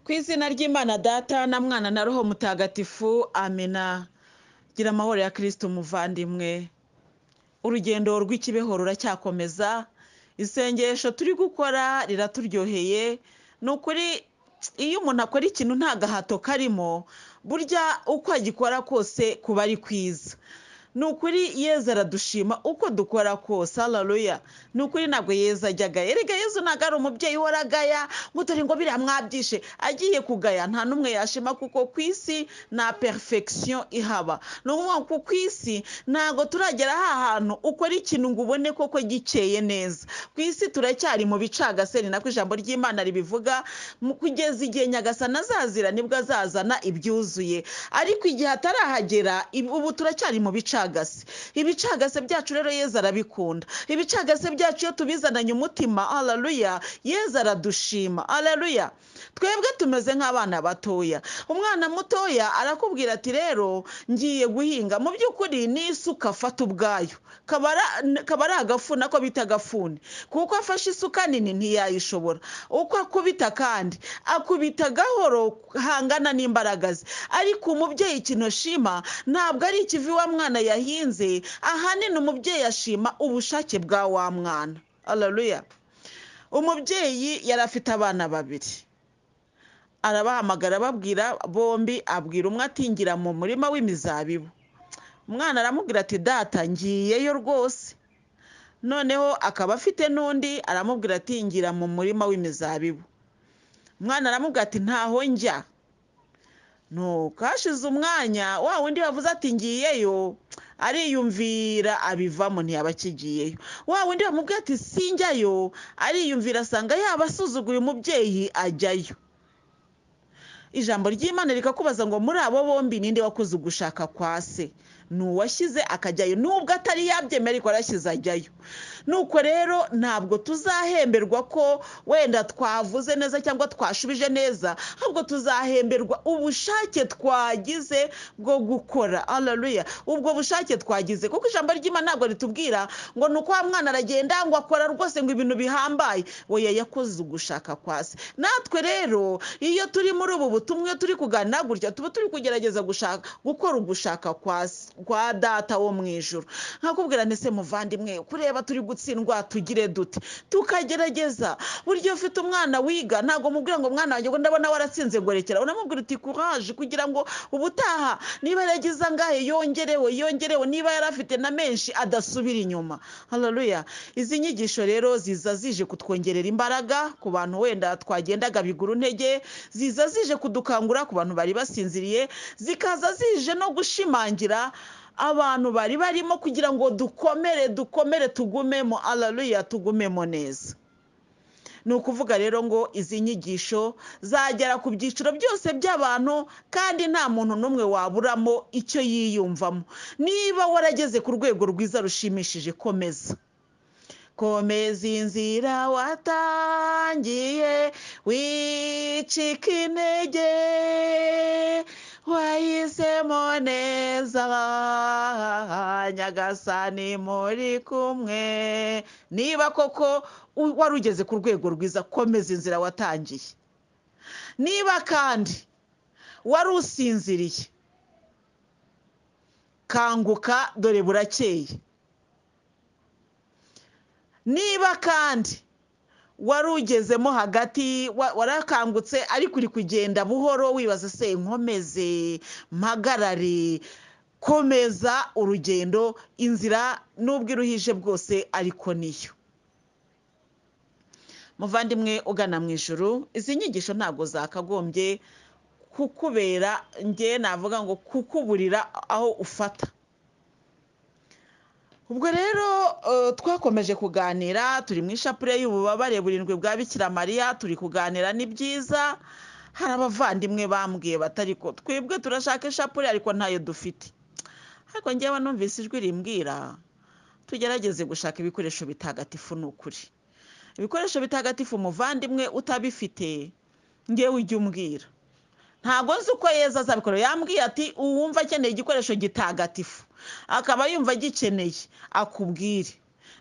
ku izina ry'imana data na mwana na roho mutagatifu amena gira amahoro ya kirisito umuvandimwe urugendo rw'ikibeho ruracyakomeza isengesho turi gukora riraturyoheye ni ukuri iyo umuntu akora ikintu nta gahato karimo burya uko agikora kose kuba ari kwiza ni ukuri yeza aradushima uko dukora kose hararuya ni ukuri ntabwo yeza ajya agaya erega yezu ntabwo ari umubyeyi uhora agaya ngo dore ngo biriya mwabyishe agiye kugaya nta n'umwe yashima kuko ku isi nta perfection ihaba ni ukuvuga ko ku isi ntabwo turagera ha hantu ukora ikintu ngo ubone koko gikeye neza ku isi turacyari mu bicagaseri nako ijambo ry'imana ribivuga mu kugeza igihe nyagasana azazira nibwo azazana ibyuzuye ariko igihe atarahagera ibi- ubu turacyari mu bicagase ibicagase byacu rero yeza arabikunda ibicagase byacu iyo tubizananye umutima hararuya yeza aradushima hararuya twebwe tumeze nk'abana batoya umwana mutoya arakubwira ati rero ngiye guhinga mu by'ukuri ni isuka afata ubwayo kaba ari- kaba ari agafuni ako bita agafuni kuko afashe isuka nini ntiyayishobora uko akubita kandi akubita gahoro hangana n'imbaraga ze ariko umubyeyi kino ashima ntabwo ari ikivi wa mwana yahinze ahanini umubyeyi ashima ubushake bwa wa mwana hararuya umubyeyi yari afite abana babiri arabahamagara ababwira bombi abwira umwe atingira mu murima w'imizabibu umwana aramubwira ati data ngiyeyo rwose noneho akaba afite n'undi aramubwira ati ngira mu murima w'imizabibu umwana aramubwira ati ntaho njya nuko hashize umwanya wa wundi wavuze ati ngiyeyo ariyumvira abivamo ntiyaba akigiyeyo wa wundi bamubwira ati sinjyayo ariyumvira asanga yaba asuzuguye umubyeyi ajyayo ijambo ry'imana rikakubaza ngo muri abo bombi ninde wakoze ugushaka kwa se ni uwashyize akajyayo nubwo atari yabyemera ariko arashyize ajyayo nuko rero ntabwo tuzahemberwa ko wenda twavuze neza cyangwa twashubije neza ahubwo tuzahemberwa ubushake twagize bwo gukora hararuya ubwo bushake twagize kuko ijambo ry'imana ntabwo ritubwira ngo ni uko wa mwana aragenda ngo akora rwose ngo ibintu bihambaye we yakoze ugushaka kwa se natwe rero iyo turi muri ubu butumwa iyo turi kuganira gutya tuba turi kugerageza gushaka gukora ugushaka kwa se- kwa data wo mu ijoro nkakubwira nti se muvandimwe kureba turi gutsindwa tugire dute tukagerageza burya iyo ufite umwana wiga ntabwo mubwira ngo mwana wanjye ngo ndabona waratsinze gorekera unamubwira uti kuraje kugira ngo ubutaha niba yaragize angahe yongerewe yongerewe niba yari afite na menshi adasubira inyuma hararuya izi nyigisho rero ziza zije kutwongerera imbaraga ku bantu wenda twagendaga biguru ntege ziza zije kudukangura ku bantu bari basinziriye zikaza zije no gushimangira abantu bari barimo kugira ngo dukomere dukomere tugumemo hararuya tugumemo neza ni ukuvuga rero ngo izi nyigisho zagera ku byiciro byose by'abantu kandi nta muntu n'umwe waburamo icyo yiyumvamo niba warageze ku rwego rwiza rushimishije komeza komeza inzira watangiye wicika intege wahisemo neza nyagasani muri kumwe niba koko u- wari ugeze ku rwego rwiza komeza inzira watangiye niba kandi wari usinziriye kanguka dore burakeye niba kandi wari ugezemo hagati wa- warakangutse ariko uri kugenda buhoro wibaza se nkomeze mpagarare komeza urugendo inzira n'ubwo iruhije bwose ariko niyo muvandimwe ugana mu ijoro izi nyigisho ntabwo zakagombye kukubera ngewe navuga ngo kukuburira aho ufata ubwo rero eh, twakomeje kuganira turi mu ishapure y'ububabare burindwi bwa bikira mariya turi kuganira ni byiza hari abavandimwe bambwiye batari ko twebwe turashaka ishapure ariko ntayo dufite ariko ngewe numvise ijwi rimbwira tugerageze gushaka ibikoresho bitagatifu ni ukuri ibikoresho bitagatifu umuvandimwe utabifite ngewe ujye umbwira ntabwo nzi uko yeza azabikora yambwiye ati uwumva akeneye igikoresho gitagatifu akaba yumva agikeneye akubwire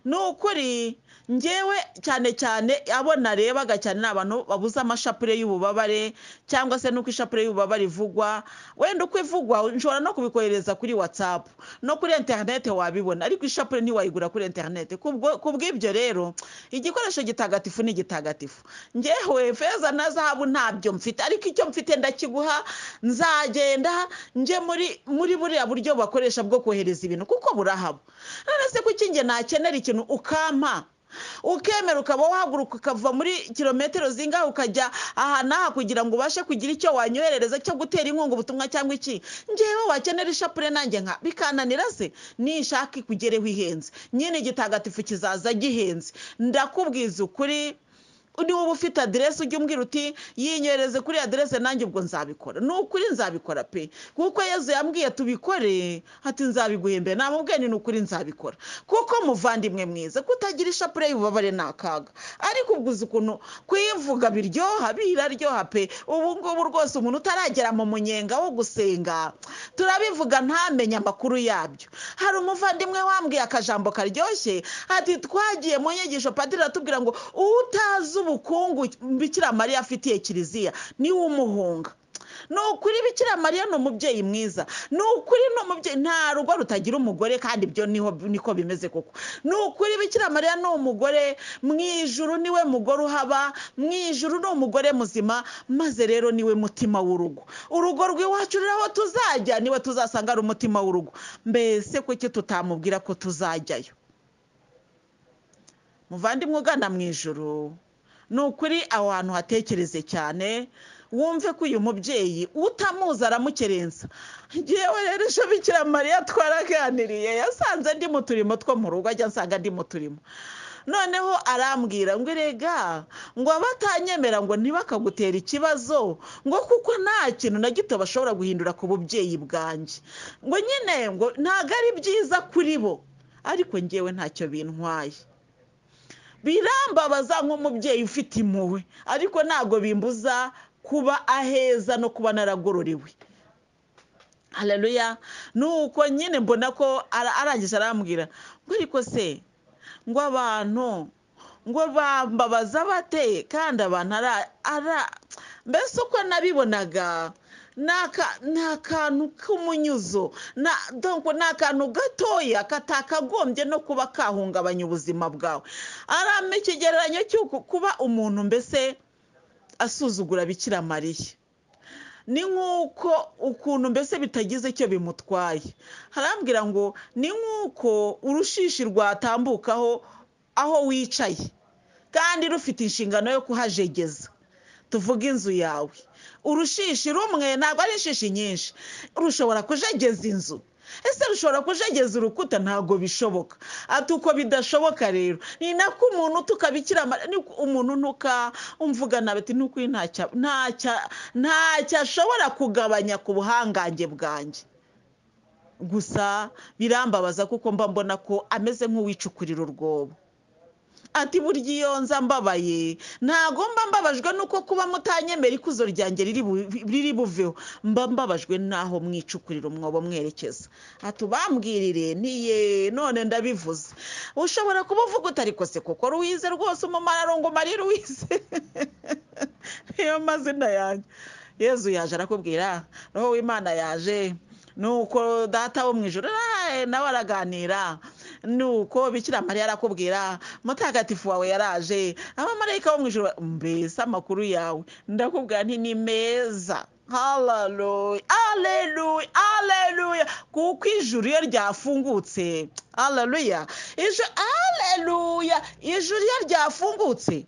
ni ukuri ngewe cyane cyane abo narebaga cyane ni abantu babuze amashapure y'ububabare cyangwa se n'uko ishapure y'ububabare ivugwa wenda uko ivugwa nshobora no kubikohereza kuri watsapu no kuri interinete wabibona ariko ishapure ntiwayigura kuri interinete ku bw'ibyo rero igikoresho gitagatifu ni gitagatifu ngewe feza na zahabu ntabyo mfite ariko icyo mfite ndakiguha nzagenda njye muri muri buriya buryo bakoresha bwo kohereza ibintu kuko burahaba none se kuki njye nakenera ikintu ukampa ukemera ukaba wahaguruka ukava muri kilometero zingahe ukajya aha n'aha kugira ngo ubashe kugira icyo wanyoherereza cyo gutera inkunga ubutumwa cyangwa iki ngewe wakenera ishapure nanjye nka bikananira se nishaka ikugereho ihenze nyine igitagatifu kizaza gihenze ndakubwiza ukuri niba uba ufite aderesi ujya umbwira uti yinyohereze kuri aderesi nanjye ubwo nzabikora ni ukuri nzabikora pe kuko yezu yambwiye tubikore ati nzabiguhembe namubwiye ni ukuri nzabikora kuko muvandimwe mwiza kutagira ishapure y'ububabare ni akaga ariko ubwo uzi ukuntu kuyivuga biryoha biraryoha pe ubu ngubu rwose umuntu utaragera mu munyenga wo gusenga turabivuga ntamenye amakuru yabyo hari umuvandimwe wambwiye akajambo karyoshye ati twagiye mu nyigisho padiri atubwira ngo utazi ubukungu bikira mariya afitiye kiliziya niwe umuhunga ni ukuri bikira mariya ni umubyeyi mwiza ni ukuri ni umubyeyi nta rugo rutagira umugore kandi ibyo niko bimeze koko ni ukuri bikira mariya ni umugore mu ijuru niwe mugore uhaba mu ijuru ni umugore muzima maze rero niwe mutima w'urugo urugo rw'iwacu ruriho tuzajya niwe tuzasanga ari umutima w'urugo mbese kuki tutamubwira ko tuzajyayo muvandimwe ugana mu ijuru ni ukuri aho hantu hatekereze cyane wumve ko uyu mubyeyi utamuzi aramukerensa ngewe rero ejo bikira mariya twaraganiriye yasanze ndi mu turimo two mu rugo ajya asanga ndi mu turimo noneho arambwira ngo erega ngo abatanyemera ngo ntibakagutere ikibazo ngo kuko nta kintu na gito bashobora guhindura ku bubyeyi bwanjye ngo nyine ngo ntabwo ari byiza kuri bo ariko ngewe ntacyo bintwaye birambabaza nk'umubyeyi ufite impuhwe ariko ntabwo bimbuza kuba aheza no kuba naragororewe hararuya nuko nyine mbona ko arangije arambwira ngo ariko se ngo abantu ngo bambabaza bate kandi abantu ara mbese uko nabibonaga ni akantu k'umunyuzo ni akantu gatoya katakagombye no kuba kahungabanya ubuzima bwawe arame ikigereranyo cy'uko kuba umuntu mbese asuzugura bikira mariya ni nk'uko ukuntu mbese bitagize icyo bimutwaye harambwira ngo ni nk'uko urushishi rwatambukaho aho wicaye kandi rufite inshingano yo kuhajegeza tuvuge inzu yawe urushishi rumwe ntabwo ari inshishi nyinshi rushobora kujegeza inzu ese rushobora kujegeza urukuta ntabwo bishoboka ati uko bidashoboka rero ni nako umuntu tukabikira umuntu ntuka umvuga nawe ati nuko ntacyo ashobora kugabanya ku buhangange bwanjye gusa birambabaza kuko mba mbona ko ameze nk'uwicukurira urwobo ati burya iyo nza mbabaye ntago mba mbabajwe nuko kuba mutanyemera ikuzo ryanjye riri buveho mba mbabajwe n'aho mwicukurira umwobo mwerekeza ati ubambwirire niye none ndabivuze ushobora kuba uvuga utariko se kuko ruwize rwose umumaro ngo umarire uwize niyo mazina yanjye yezu yaje arakubwira roho w'imana yaje nuko data wo mu ijoro nawe araganira nuko bikira mariya arakubwira mutagatifu wawe yaraje abamarayika bo mu ijoro mbese amakuru yawe ndakubwira nti ni meza hararuye areruye areruye kuko ijuru iyo ryafungutse hararuya ijuru areruya ijuru iyo ryafungutse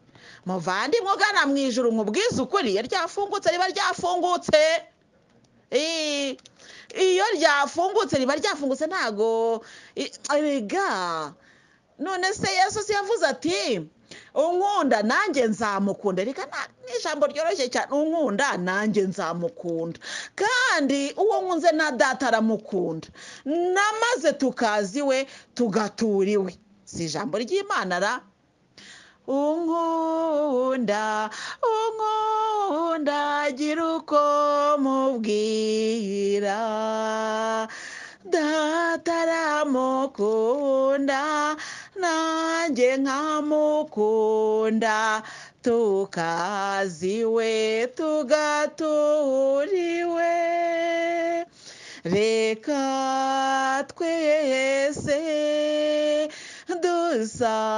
muvandimwe ugana mu ijoro umubwiza ukuri iyo ryafungutse riba ryafungutse iyo ryafungutse riba ryafungutse ntago rega none se yesu si yavuze ati unkunda nanjye nzamukunda reka ni ijambo ryoroshye cyane unkunda nanjye nzamukunda kandi uwo nkunze na data aramukunda na maze tukaziwe tugatura iwe si ijambo ry'imana ra unkunda unkunda gira uko mubwira data aramukunda nanjye nkamukunda tukaziwe tugaturiwe reka twese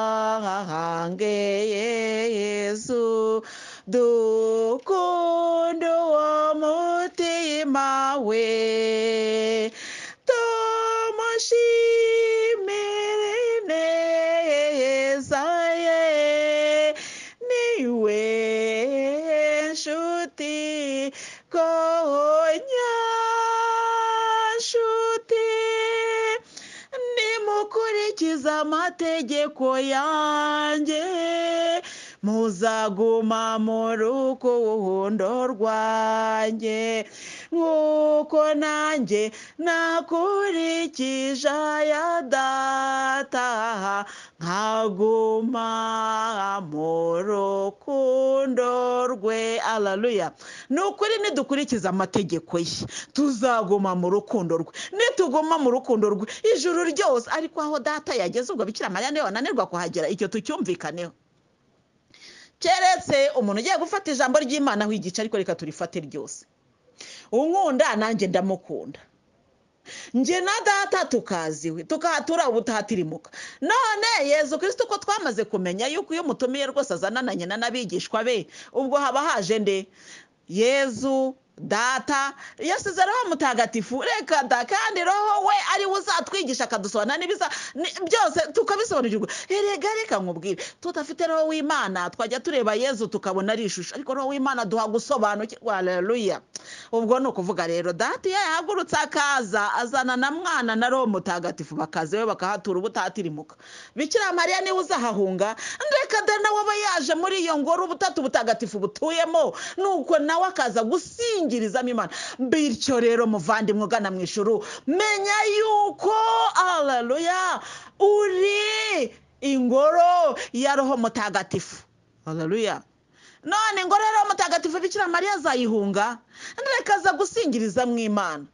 dusange yesu dukunde uwo mutima we tumushimire neza ye niwe nshuti konyashuti nimukurikiza amategeko yanjye muzaguma mu rukundo rwanjye nk'uko nanjye nakurikije aya data nkaguma mu rukundo rwe araruya ni ukuri nidukurikiza amategeko ye tuzaguma mu rukundo rwe nituguma mu rukundo rwe ijuru ryose ariko aho data yageze ubwo bikira mariya niyo wananirwa kuhagera icyo tucyumvikaneho keretse umuntu ugiye gufata ijambo ry'imana aho igice ariko reka turifate ryose unkunda nanjye ndamukunda njye na data tukaziwe tukahatura ubutaha tirimuka none yezu kirisito ko twamaze kumenya yuko iyo umutumiye rwose azanana nyina n'abigishwa be ubwo haba haje nde yezu data yasize roho mutagatifu reka da kandi roho we ari we uzatwigisha akadusobanura n'ibiza byose tukabisobanukirwa erega reka nkubwire tudafite roho w'imana twajya tureba yezu tukabona ari ishusho ariko roho w'imana duha gusobanukirwa haleluya ubwo ni ukuvuga rero data iyo yahagurutse akaza azana na mwana na roho mutagatifu bakaza we bakahatura ubutatirimuka bikira mariya niwe uzahahunga reka da nawe aba yaje muri iyo ngoro ubutatu butagatifu butuyemo nuko nawe akaza gusinga imana bityo rero muvandimwe ugana mu ishuru menya yuko araruya uri ingoro ya roho mutagatifu araruya none ingoro ya roho mutagatifu bikira mariya azayihunga reka gusingiriza mu imana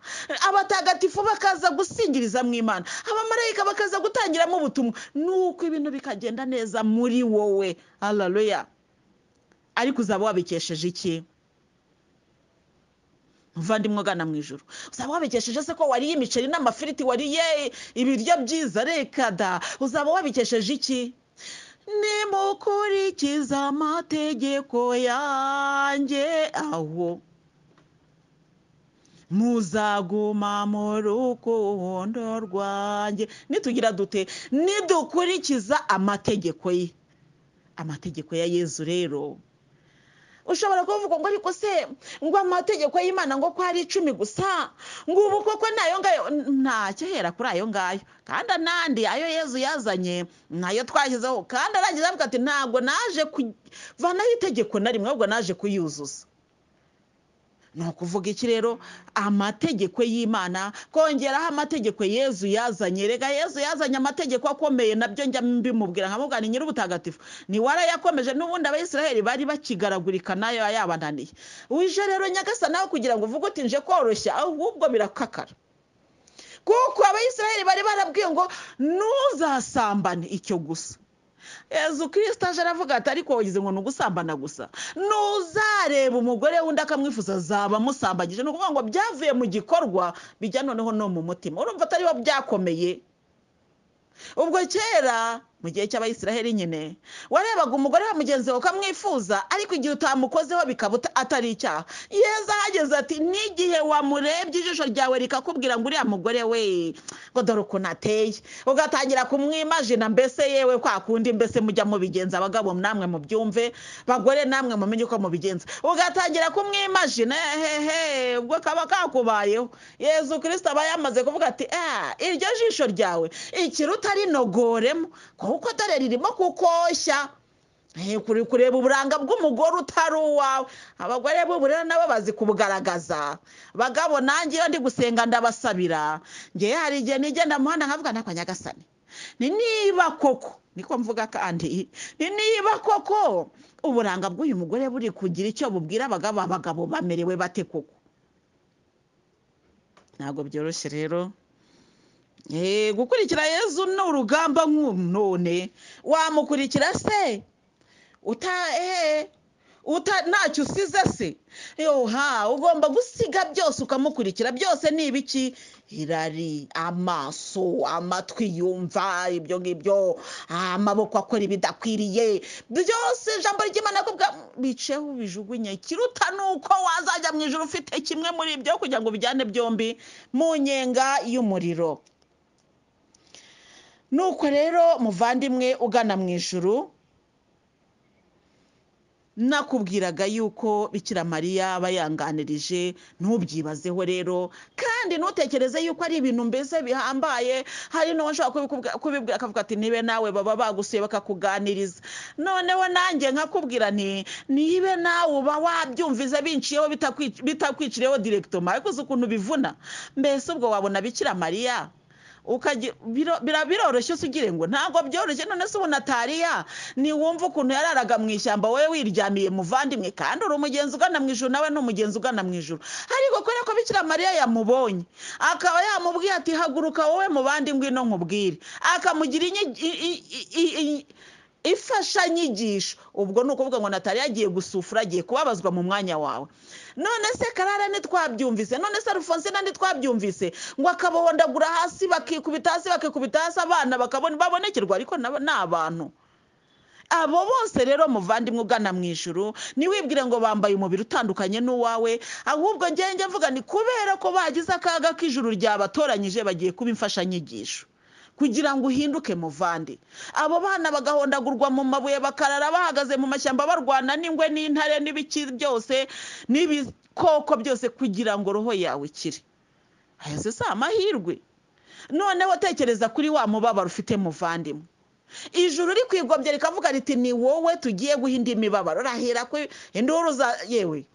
abatagatifu bakaza gusingiriza mu imana abamarayika bakaza gutangiramo ubutumwa nuko ibintu bikagenda neza muri wowe araruya ariko uzaba wabikesheje iki muvandimwe ugana mu ijoro uzaba wabikesheje se ko wariye imiceri n'amafiriti wariye ibiryo byiza reka da uzaba wabikesheje iki nimukurikiza amategeko yanjye aho muzaguma mu rukundo rwanjye nitugira dute nidukurikiza amategeko ye amategeko ya yezu rero ushobora kuvuga ngo ariko se ngo amategeko y'imana ngo ko ari icumi gusa ngo ubu koko nayo ngayo ntacyo hera kuri ayo ngayo kandi anandi ayo yezu yazanye nayo twashyizeho kandi arangiza avuga ati ntabwo naje kuvanaho itegeko na rimwe ahubwo naje kuyuzuza ni ukuvuga iki rero amategeko y'imana kongeraho amategeko yezu yazanye rega yezu yazanye amategeko akomeye nabyo njya mbimubwira nkamubwira ni nyir'ubutagatifu ni warayakomeje n'ubundi abayisiraheli bari bakigaragurika nayo yabananiye wije rero nyagasa nawe kugira ngo uvuge uti nje koroshya ahubwo birakakara kuko abayisiraheli bari barabwiye ngo ntuzasambane icyo gusa yezu kirisita aje aravuga ati ariko wagize ngo ni ugusambana gusa ntuzareba umugore w'undi akamwifuza zaba amusambagije ni ukuvuga ngo byavuye mu gikorwa bijya noneho no mu mutima urumva atari bo byakomeye ubwo kera mu gihe cy'abayisiraheli nyine warebaga umugore wa mugenzi wawe ukamwifuza ariko igihe utamukozeho bikaba atari icyaha yeza ahageze ati n'igihe wamurebye ijisho ryawe rikakubwira ngo uriya mugore we ngo dore ukuntu ateye ugatangira kumwimajina mbese yewe kwa kundi mbese mujya mubigenza abagabo namwe mubyumve bagore namwe mumenye uko mubigenza ugatangira kumwimajina hehe ubwo kaba kakubayeho yezu kirisita aba yamaze kuvuga ati iryo jisho ryawe ikiruta rinogoremo kuko dore ririmo kukoshya kureba uburanga bw'umugore utari uwawe abagore b'ubu rero nabo bazi kubugaragaza bagabo nanjye iyo ndi gusenga ndabasabira ngewe hari igihe nigenda mu muhanda nkavuga nako nyagasane ni niba koko niko mvuga kandi ni niba koko uburanga bw'uyu mugore buri kugira icyo bubwira abagabo abagabo bamerewe bate koko ntabwo byoroshye rero Eh, gukurikira yezu ni urugamba none wamukurikira se uta ehe uta ntacyo usize se ha ugomba gusiga byose ukamukurikira byose ni ibiki irari amaso amatwi yumva ibyo ngibyo amaboko akora ibidakwiriye byose ijambo ry'imana ko biceho ubijugunye kiruta ni uko wazajya mu ijoro ufite kimwe muri ibyo kugira ngo ubijyane byombi mu nyenga y'umuriro nuko rero muvandimwe ugana mu ijuru nakubwiraga yuko bikira mariya bayanganirije ntubyibazeho rero kandi ntutekereze yuko ari ibintu mbese bihambaye hari n'uwo ushobora kubibwira akavuga ati nibe nawe baba bagusuye bakakuganiriza noneho nanjye nkakubwira nti nibe nawe uba wabyumvize binciyeho bitakwi- bitakwiciriyeho direkitoma ariko uzi ukuntu bivuna mbese ubwo wabona bikira mariya ukajya biro- bira- biroroshye se ugire ngo ntabwo byoroshye none se ubu natariya niwumva ukuntu yararaga mu ishyamba wowe wiryamiye muvandimwe kandi uri umugenzi ugana mu ijuru nawe ni umugenzi ugana mu ijuru ariko kubera ko bikira mariya yamubonye akaba yamubwiye ati haguruka wowe muvandimwe ino nkubwire akamugira inyi- i- i- i- i- i- imfashanyigisho ubwo ni ukuvuga ngo natali yagiye gusufura agiye kubabazwa mu mwanya wawe none se karara ntitwabyumvise none se alphonsine ntitwabyumvise ngo akabahondagura hasi bakikubita hasi bakikubita hasi abana bakabona babonekerwa ariko nabo ni abantu abo bose rero muvandimwe ugana mu ijuru ntiwibwire ngo bambaye umubiri utandukanye n'uwawe ahubwo ngenge mvuga ni kubera ko bagize akaga k'ijuru ryabatoranyije bagiye kuba imfashanyigisho kugira ngo uhinduke muvandi abo bana bagahondagurwa mu mabuye bakarara bahagaze mu mashyamba barwana n'ingwe n'intare n'ibiki byose n'ibikoko byose kugira ngo roho yawe ikire aya se si amahirwe noneho tekereza kuri wa mubabaro ufite muvandimwe ijuru rikwigombyera rikavuga riti ni wowe tugiye guha indi mibabaro rahera ko induru za yewe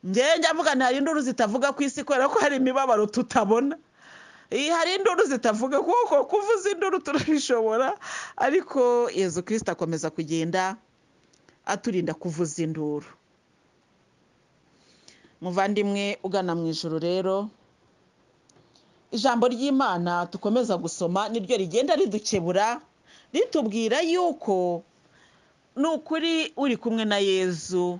njyewe njya mvuga nti hari induru zitavuga ku isi kubera ko hari imibabaro tutabona Iyi hari induru zitavuga kuko kuvuza induru turabishobora ariko yezu kirisita akomeza kugenda aturinda kuvuza induru muvandimwe ugana mu ijoro rero ijambo ry'imana dukomeza gusoma niryo rigenda ridukebura ritubwira yuko ni ukuri uri kumwe na yezu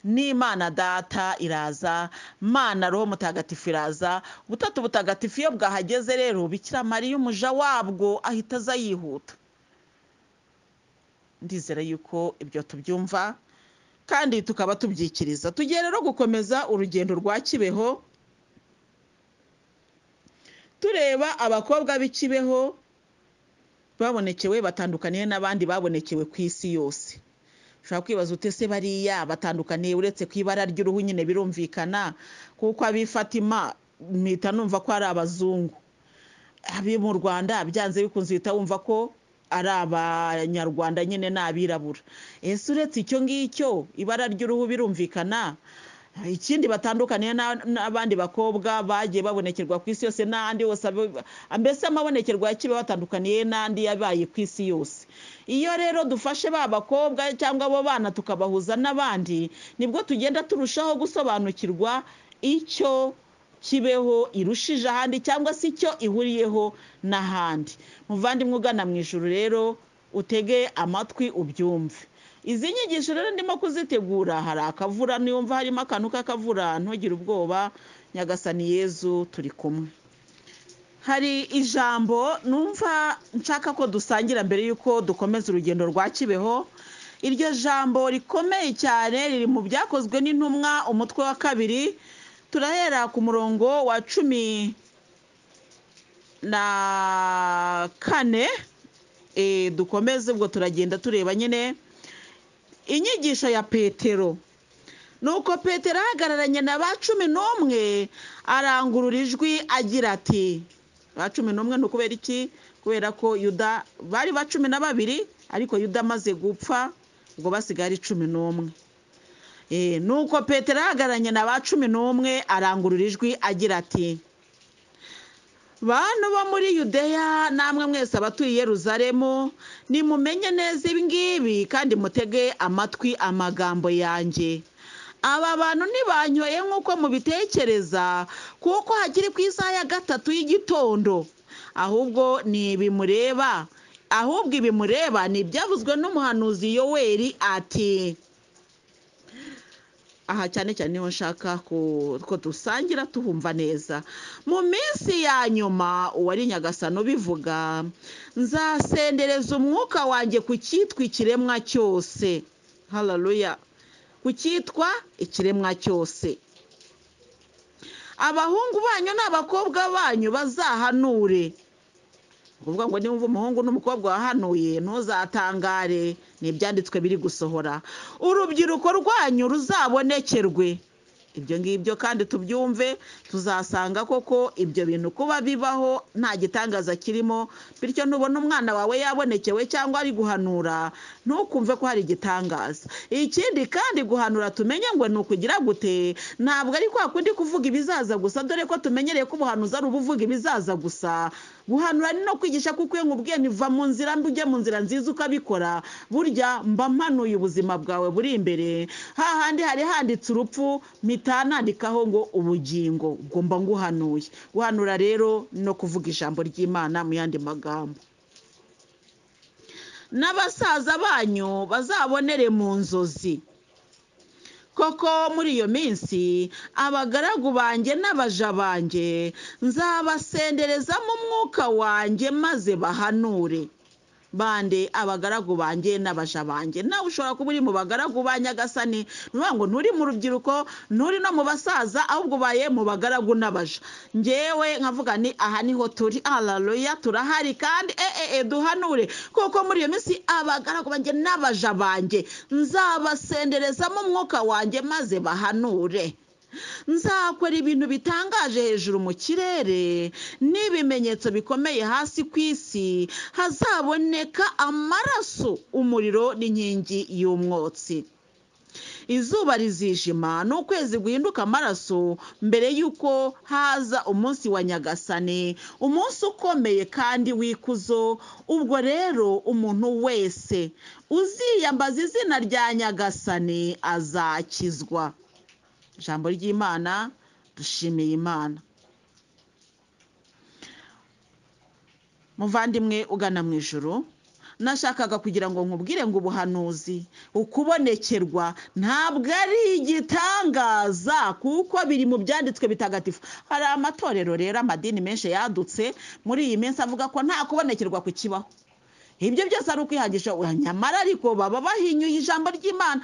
n'imana data iraza mana roho mutagatifu iraza ubutatu butagatifu iyo bwahageze rero bikira mariya umuja wabwo ahita aza yihuta ndizera yuko ibyo tubyumva kandi tukaba tubyikiriza tugiye rero gukomeza urugendo rwa kibeho tureba abakobwa b'i Kibeho babonekewe batandukaniye n'abandi babonekewe ku isi yose ushobora kwibaza ute se bariya batandukaniye uretse ku ibara ry'uruhu nyine birumvikana kuko ab'ifatima mpita numva ko ari abazungu abi mu rwanda byanze bikunze uhita wumva ko ari abanyarwanda nyine ni abirabura ese uretse icyo ngicyo ibara ry'uruhu birumvikana ikindi batandukaniye na- n'abandi bakobwa bagiye babonekerwa ku isi yose n'andi yose abe- mbese amabonekerwa ya kibe batandukaniye n'andi yabaye ku isi yose iyo rero dufashe ba bakobwa cyangwa abo bana tukabahuza n'abandi nibwo tugenda turushaho gusobanukirwa icyo kibeho irushije ahandi cyangwa se icyo ihuriyeho n'ahandi muvandimwe ugana mu ijoro rero utege amatwi ubyumve izi nyigisho rero ndimo kuzitegura hari akavura niyumva harimo akantu k'akavura ntugire ubwoba nyagasani yezu turi kumwe hari ijambo numva nshaka ko dusangira mbere y'uko dukomeza urugendo rwa kibeho iryo jambo rikomeye cyane riri mu byakozwe n'intumwa umutwe wa kabiri turahera ku murongo wa cumi na kane Eh, dukomeze ubwo turagenda tureba nyine inyigisho ya petero nuko petero ahagararanye na ba cumi n'umwe arangurura ijwi agira ati ba cumi n'umwe ni ukubera iki kubera ko yuda bari ba cumi na babiri ariko yuda amaze gupfa ubwo basigaye ari cumi n'umwe Eh, nuko petero ahagararanye na ba cumi n'umwe arangurura ijwi agira ati bantu bo muri yudeya namwe mwese abatuye i yeruzalemu nimumenye neza ibingibi kandi mutege amatwi amagambo yanjye aba bantu ntibanyoye nk'uko mubitekereza kuko hakiri ku isaha ya gatatu y'igitondo ahubwo ni ibimureba ahubwo ibimureba ni ibyavuzwe n'umuhanuzi yoweri ati aha cyane cyane niho nshaka ko dusangira tuhumva neza mu minsi ya nyuma uwari nyagasano ubivuga nzasendereza umwuka wanjye ku cyitwa ikiremwa cyose hararuya ku cyitwa ikiremwa cyose abahungu banyu n'abakobwa banyu bazahanure ni ukuvuga ngo nimba umuhungu n'umukobwa wahanuye ntuzatangare ni ibyanditswe biri gusohora urubyiruko rwanyu ruzabonekerwe ibyo ngibyo kandi tubyumve tuzasanga koko ibyo bintu kuba bibaho nta gitangaza kirimo bityo nubona umwana wawe yabonekewe cyangwa ari guhanura ntukumve ko hari igitangaza ikindi kandi guhanura tumenye ngo ni ukugira gute ntabwo ari kwa kundi kuvuga ibizaza gusa dore ko tumenyereye ko ubuhanuzi ari ubuvuga ibizaza gusa guhanura ni no kwigisha kuko iyo nkubwiye ntiva mu nzira mbi ujye mu nzira nziza ukabikora burya mba mpanuye ubuzima bwawe buri imbere hahandi hari handitse urupfu mpita nandikaho ngo ubugingo ngomba nguhanuye guhanura rero no kuvuga ijambo ry'imana mu yandi magambo n'abasaza banyu bazabonere mu nzozi koko muri iyo minsi abagaragu banjye n'abaja banjye nzabasenderezamo umwuka wanjye maze bahanure bande abagaragu banjye n'abaja banjye nawe ushobora kuba uri mu bagaragu ba nyagasani nuvuga ngo nturi mu rubyiruko nturi no mu basaza ahubwo ubaye mu bagaragu n'abaja ngewe nkavuga ni aha niho turi hararuya turahari kandi eee duhanure kuko muri iyo minsi abagaragu banjye n'abaja banjye nzabasenderezamo umwuka wanjye maze bahanure nzakora ibintu bitangaje hejuru mu kirere n'ibimenyetso bikomeye hasi ku isi hazaboneka amaraso umuriro n'inkingi y'umwotsi izuba rizijima n'ukwezi guhinduka amaraso mbere y'uko haza umunsi wa nyagasane umunsi ukomeye kandi w'ikuzo ubwo rero umuntu wese uziyambaza izina rya nyagasane azakizwa ijambo ry'imana dushimiye imana muvandimwe ugana mu ijoro nashakaga kugira ngo nkubwire ngo ubuhanuzi ukubonekerwa ntabwo ari igitangaza kuko biri mu byanditswe bitagatifu hari amatorero rero amadini menshi yadutse muri iyi minsi avuga ko nta kubonekerwa kukibaho ibyo byose ari ukwihangisha nyamara ariko baba bahinyuye ijambo ry'imana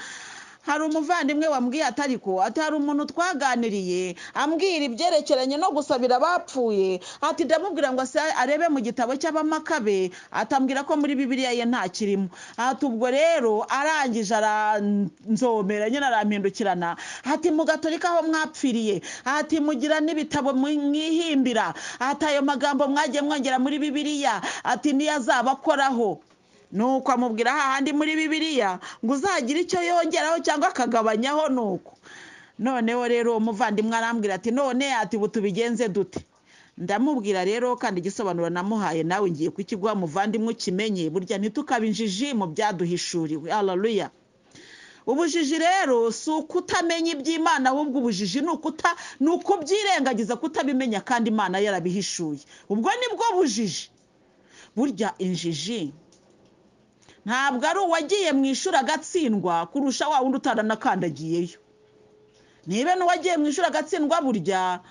hari umuvandimwe wambwiye atari ko atari umuntu twaganiriye ambwira ibyerekeranye no gusabira abapfuye ati ndamubwira ngo arebe mu gitabo cy'abamakabe atambwira ko muri bibiriya ye nta kirimo ati ubwo rero arangije aranzomera nyine arampindukirana ati mu gatorika aho mwapfiriye ati mugira n'ibitabo mwihimbira ati ayo magambo mwagiye mwongera muri bibiriya ati niyo azaba akoraho nuko amubwira hahandi muri bibiliya ngo uzagire icyo yongeraho cyangwa akagabanyaho nuko noneho rero uwo muvandimwe arambwira ati none ati ubu tubigenze dute ndamubwira rero kandi igisobanuro namuhaye nawe ngiye kukiguha muvandimwe ukimenye burya ntitukaba injiji mu byaduhishuriwe hararuya ubujiji rero si ukutamenya iby'imana ahubwo ubujiji ni ukuta ni ukubyirengagiza kutabimenya kandi imana yarabihishuye ubwo nibwo bujiji burya injiji ntabwo ari uwagiye mu ishuri agatsindwa kurusha wa wundi utaranakandagiyeyo niba n'uwagiye mu ishuri agatsindwa burya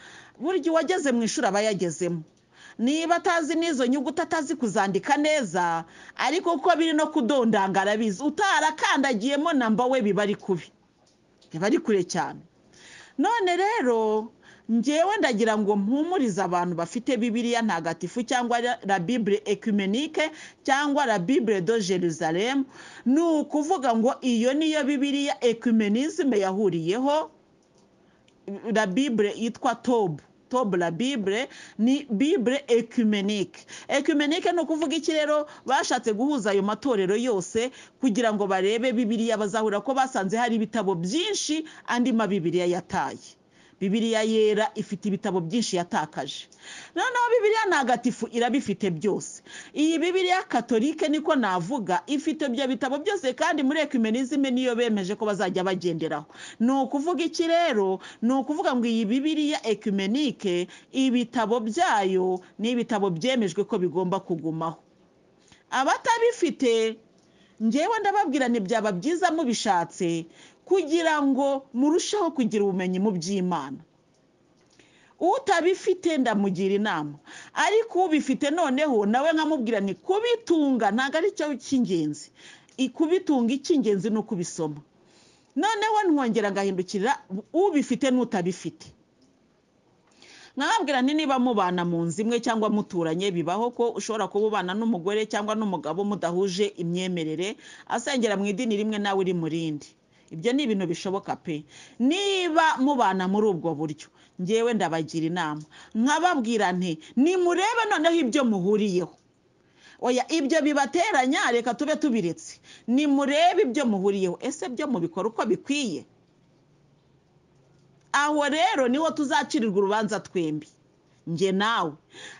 burya uwageze mu ishuri aba yagezemo niba atazi n'izo nyuguti atazi kuzandika neza ariko uko biri no kudondanga arabizi utarakandagiyemo namba we biba ari kubi biba ari kure cyane none rero ngewe ndagira ngo mpumurize abantu bafite bibiriya ntagatifu cyangwa la bibure ekumenike cyangwa la bibure do Jerusalem ni ukuvuga ngo iyo niyo bibiriya ekumenizime yahuriyeho la bibure yitwa tobu tobu la bibure ni bibure ekumenike ekumenike ni ukuvuga iki rero bashatse guhuza ayo matorero yose kugira ngo barebe bibiriya bazahura ko basanze hari ibitabo byinshi andi mabibiriya yataye bibiriya yera ifite ibitabo byinshi yatakaje noneho bibiriya ntagatifu irabifite byose iyi bibiriya katolike niko navuga ifite ibyo bitabo byose kandi muri ekumenizime niyo bemeje ko bazajya bagenderaho ni ukuvuga iki rero ni ukuvuga ngo iyi bibiriya ekumenike ibitabo byayo ni ibitabo byemejwe ko bigomba kugumaho abatabifite ngewe ndababwira byaba byiza mubishatse kugira ngo murusheho kugira ubumenyi mu by'imana utabifite ndamugira inama ariko ubifite noneho nawe nkamubwira ni kubitunga ntabwo ari cyo cy'ingenzi kubitunga icy'ingenzi ni ukubisoma noneho ntwongera ngahindukirira ubifite n'utabifite nkababwira ni niba mubana mu nzu imwe cyangwa muturanye bibaho ko ushobora kuba ubana n'umugore cyangwa n'umugabo mudahuje imyemerere asengera mu idini rimwe nawe uri mu rindi ibyo ni ibintu bishoboka pe niba mubana muri ubwo buryo ngewe ndabagira inama nkababwira nti nimurebe noneho ibyo muhuriyeho oya ibyo bibateranya reka tube tubiretse nimurebe ibyo muhuriyeho ese byo mubikora uko bikwiye aho rero niho tuzacirirwa urubanza twembi njye nawe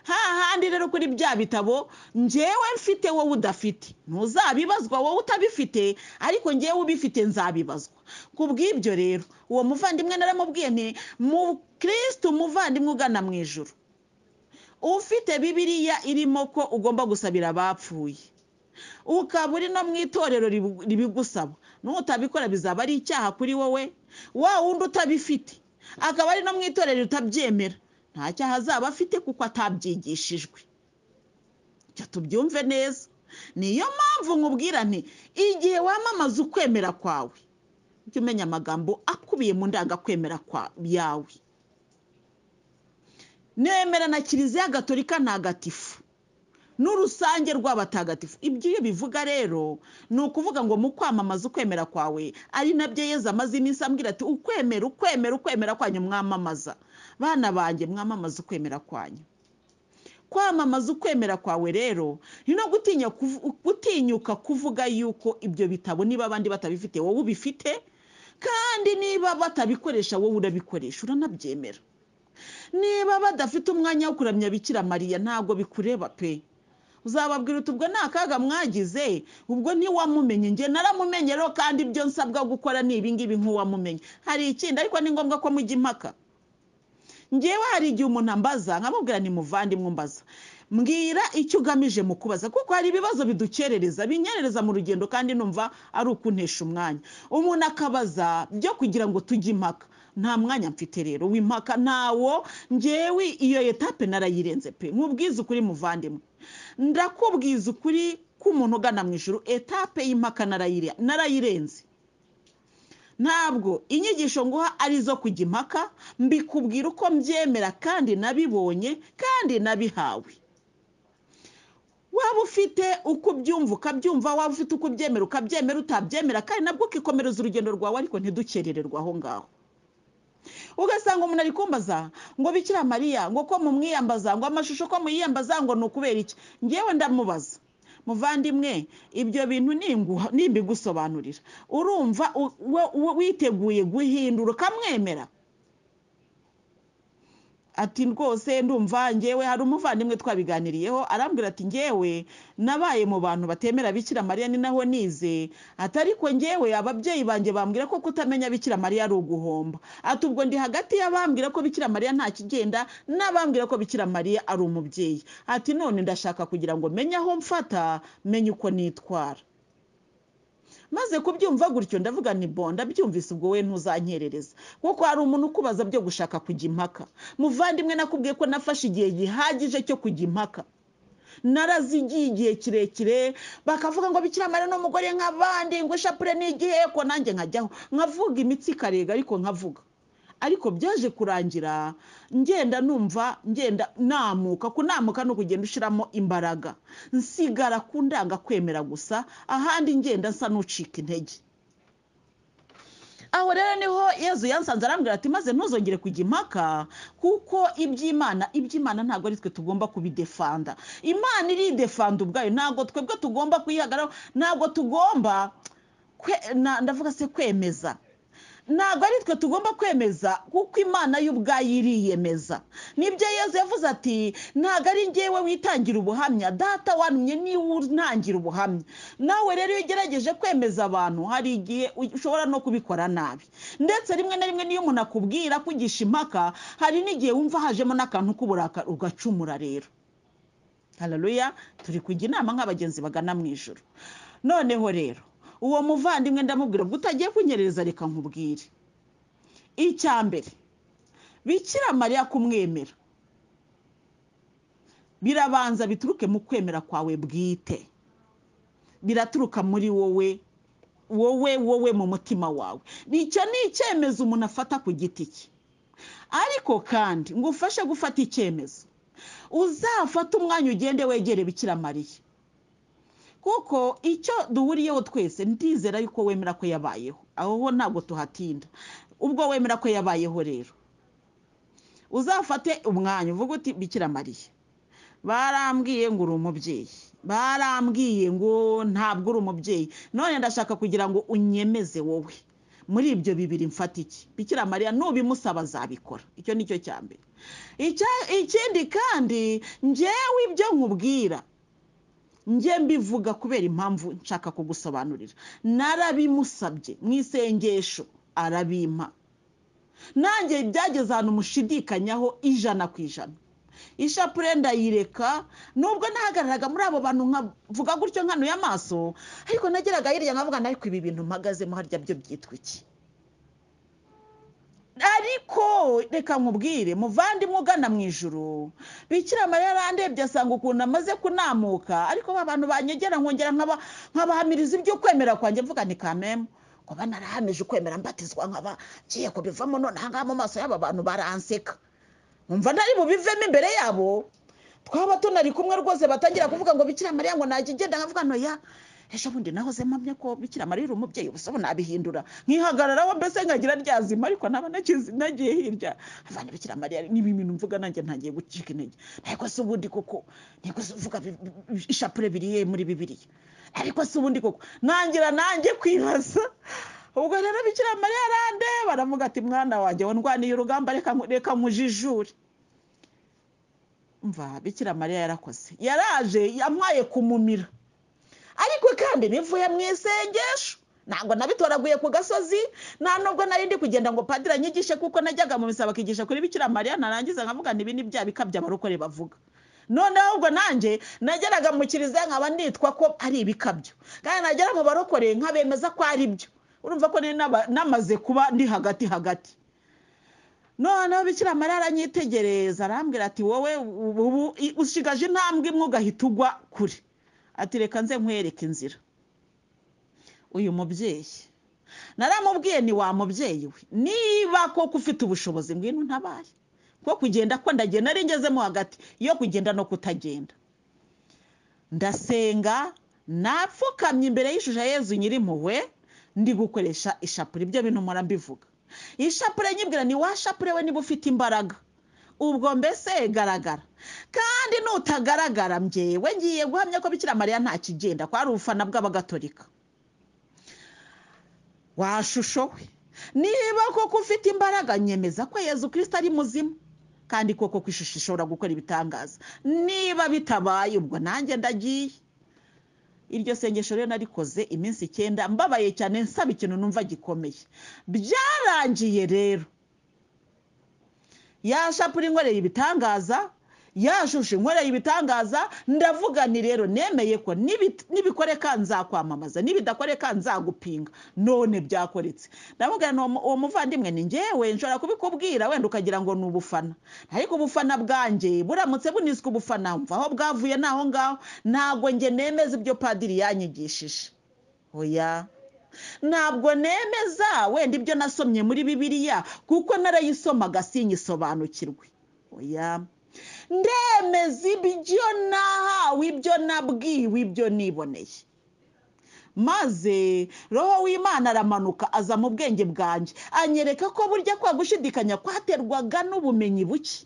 hahandi rero kuri bya bitabo ngewe mfite wowe udafite ntuzabibazwa wowe utabifite ariko ngewe ubifite nzabibazwa ku bw'ibyo rero uwo muvandimwe naramubwiye nti mu kirisiti umuvandimwe ugana mu ijoro ufite bibiriya irimo ko ugomba gusabira abapfuye ukaba uri no mu itorero ribigusaba n'utabikora bizaba ari icyaha kuri wowe wa wundi utabifite akaba ari no mu itorero utabyemera nta cyaha azaba afite kuko atabyigishijwe reka tubyumve neza niyo mpamvu nkubwira nti igihe wamamaza ukwemera kwawe ujye umenya amagambo akubiye mu ndangakwemera yawe nemera na kiliziya gatolika ntagatifu n'urusange rw'abatagatifu ibyo iyo bivuga rero ni ukuvuga ngo mu kwamamaza ukwemera kwawe ari nabyo yeza amaze iminsi ambwira ati ukwemera ukwemera ukwemera kwanyu mwamamaza bana banjye mwamamaza ukwemera kwanyu kwamamaza ukwemera kwawe rero ni no gutinyuka kuvuga yuko ibyo bitabo niba abandi batabifite wowe ubifite kandi niba batabikoresha wowe urabikoresha uranabyemera niba badafite umwanya wo kuramya bikira mariya ntabwo bikureba pe uzababwira uti ubwo nta kaga mwagize ubwo ntiwamumenye njye naramumenye rero kandi ibyo nsabwa gukora ni ibingibi nk'uwamumenye hari ikindi ariko ni ngombwa ko mujya impaka ngewe hari igihe umuntu ambaza nkamubwira ni muvandimwe umbaza mbwira icyo ugamije mu kubaza kuko hari ibibazo bidukerereza binyerereza mu rugendo kandi numva ari ukuntesha umwanya umuntu akabaza byo kugira ngo tujye impaka nta mwanya mfite rero w'impaka ntawo ngewe iyo etape narayirenze pe nkubwiza ukuri muvandimwe ndakubwiza ukuri k'umuntu ugana mu ijoro etape y'impaka narayirenze ntabwo inyigisho nguha ari izo kujya impaka mbikubwira uko mbyemera kandi nabibonye kandi nabihawe waba ufite uko ubyumva ukabyumva waba ufite uko ubyemera ukabyemera utabyemera kandi nabwo ukikomereza urugendo rwawe ariko ntidukerererwe aho ngaho ugasanga umuntu ari kumbaza ngo bikira mariya ngo ko mumwiyambaza ngo amashusho ko muyiyambaza ngo ni ukubera iki ngewe ndamubaza muvandimwe ibyo bintu nimbigusobanurira urumva witeguye guhindura ukamwemera ati rwose ndumva ngewe hari umuvandimwe twabiganiriyeho arambwira ati ngewe nabaye mu bantu batemera bikira mariya ni naho nize ati ariko ngewe ababyeyi banjye bambwira ko kutamenya bikira mariya ari uguhomba ati ubwo ndi hagati y'abambwira ko bikira mariya nta kigenda n'abambwira ko bikira mariya ari umubyeyi ati none ndashaka kugira ngo menye aho mfata menye uko nitwara maze kubyumva gutyo ndavuga ni bo ndabyumvise ubwo we ntuzanyerereza kuko hari umuntu ukubaza byo gushaka kujya impaka muvandimwe nakubwiye ko nafashe igihe gihagije cyo kujya impaka narazigiye igihe kirekire bakavuga ngo bikiramare n'umugore nk'abandi ngo ishapure n'igiheko nanjye nkajyaho nkavuga imitsi ikarega ariko nkavuga ariko byaje kurangira ngenda numva ngenda namuka kunamuka ni ukugenda ushyiramo imbaraga nsigara ku ndanga kwemera gusa ahandi ngenda nsa n'ucika intege aho rero niho yezu yansanze arambwira ati maze ntuzongere kujya impaka kuko iby'imana iby'imana ntabwo ari twe tugomba kubidefanda imana iridefanda ubwayo ntabwo twebwe tugomba kuyihagararaho ntabwo tugomba ndavuga se kwemeza ntabwo ari twe tugomba kwemeza kuko imana y'ubwayo iriyemeza nibyo yezu yavuze ati ntabwo ari ngewe witangira ubuhamya data wantumye niwe untangira ubuhamya nawe rero iyo ugerageje kwemeza abantu hari igihe ushobora no kubikora nabi ndetse rimwe na rimwe niyo umuntu akubwira kugisha impaka hari n'igihe wumva hajemo n'akantu k'uburakari ugacumura rero hararuya turi kujya inama nk'abagenzi bagana mu ijoro noneho rero uwo muvandimwe ndamubwira ubwo utagiye kunyereza reka nkubwire icya mbere bikira mariya kumwemera birabanza bituruke mu kwemera kwawe bwite biraturuka muri wowe wowe wowe mu mutima wawe nicyo ni icyemezo umuntu afata ku giti cye ariko kandi ngo ufashe gufata icyemezo uzafate umwanya ugende wegere bikira mariya kuko icyo duhuriyeho twese ndizera yuko wemera ko yabayeho aho ho ntabwo tuhatinda ubwo wemera ko yabayeho rero uzafate umwanya uvuga uti bikira mariya barambwiye ngo uri umubyeyi barambwiye ngo ntabwo uri umubyeyi none ndashaka kugira ngo unyemeze wowe muri ibyo bibiri mfata iki bikira mariya nubimusaba azabikora icyo ni cyo cya mbere ikindi kandi ngewe ibyo nkubwira njye mbivuga kubera impamvu nshaka kugusobanurira narabimusabye mu isengesho arabimpa nanjye byageze ahantu mushidikanyaho ijana ku ijana ishapure ndayireka nubwo nahagararaga muri abo bantu nkavuga gutyo nkanuye amaso ariko nageraga hirya nkavuga ariko ibi bintu mpagazemo harya byo byitwa iki ariko reka nkubwire muvandimwe ugana mu ijoro bikira mariya yarandebye asanga ukuntu amaze kunamuka ariko ba bantu banyegera nkongera nkabahamiriza ibyo kwemera kwanjye mvuga ni kamemu kuba narahamije ukwemera mbatizwa nkaba ngiye kubivamo none ahangaha mu maso y'aba bantu baranseka nkumva ntari bubivemo imbere yabo twaba tunari kumwe rwose batangira kuvuga ngo bikira mariya ngo najya igenda nkavuga ntoya ejo bundi nahoze mpamya ko bikira mariya uri umubyeyi ubu nabihindura nkihagararaho mbese nkagira ryazima ariko naba nagiye hirya abantu bikira mariya niba ibintu mvuga nanjye ntagiye gucika intege ariko si ubundi koko niko se uvuga ishapure biriye muri bibiriya ariko si ubundi koko nangira nanjye kwibaza ubwo rero bikira mariya arande baravuga ati mwana wanjye wandwaniye urugamba reka nkujijure mva bikira mariya yarakoze yaraje yampaye kumumira ariko kandi nivuye mu isengesho ntabwo nabitoraguye ku gasozi nta nubwo nari ndi kugenda ngo padiri anyigishe kuko najyaga mu misa bakigisha kuri bikira mariya narangiza nkavuga ibi ni bya bika by'abarokore bavuga none ahubwo nanjye nageraga mu kiliziya nkaba nitwa ko ari ibikabyo kandi nagera mu barokore nkabemeza ko ari byo urumva ko namaze kuba ndi hagati hagati noneho bikira mariya aranyitegereza arambwira ati wowe ubu usigaje intambwe imwe ugahita ugwa kure ati reka nze nkwereke inzira uyu mubyeyi naramubwiye ni wa mubyeyi we niba koko ufite ubushobozi ngwino ntabaye ko kugenda ko ndagenda nari ngezemo hagati yo kugenda no kutagenda ndasenga napfukamye imbere y'ishusho yezu nyirimpuhwe ndi gukoresha ishapure ibyo bintu mpora mbivuga ishapure nyibwira ni wa shapure we niba ufite imbaraga ubwo mbese garagara kandi nutagaragara mbyewe ngiye guhamya ko bikira mariya ntakigenda ko ari ubufana bw'abagatolika washusho we niba koko ufite imbaraga nyemeza ko yezu kirisita ari muzima kandi koko ko ishusho ishobora gukora ibitangaza niba bitabaye ubwo nanjye ndagiye iryo sengesho rero narikoze iminsi icyenda mbabaye cyane nsaba ikintu numva gikomeye byarangiye rero yashapura inkoreye ibitangaza yashushe inkoreye ibitangaza ndavuga ni rero nemeye ko nibikoreka nzakwamamaza nibidakoreka nzagupinga none byakoretse ndavuga ni uwo muvandimwe ni ngewe nshobora kubikubwira wenda ukagira ngo ni ubufana ariko ubufana bwanjye buramutse buniswe ubufana mva aho bwavuye n'aho ngaho ntabwo nge nemeza ibyo padiri yanyigishije oya ntabwo nemeza wenda ibyo nasomye muri bibiliya kuko narayisomaga sinyisobanukirwe oya ndemeza ibyo nahawe ibyo nabwiwe ibyo niboneye maze roho w'imana aramanuka aza mu bwenge bwanjye anyereka ko burya kwa gushidikanya kwaterwaga n'ubumenyi buke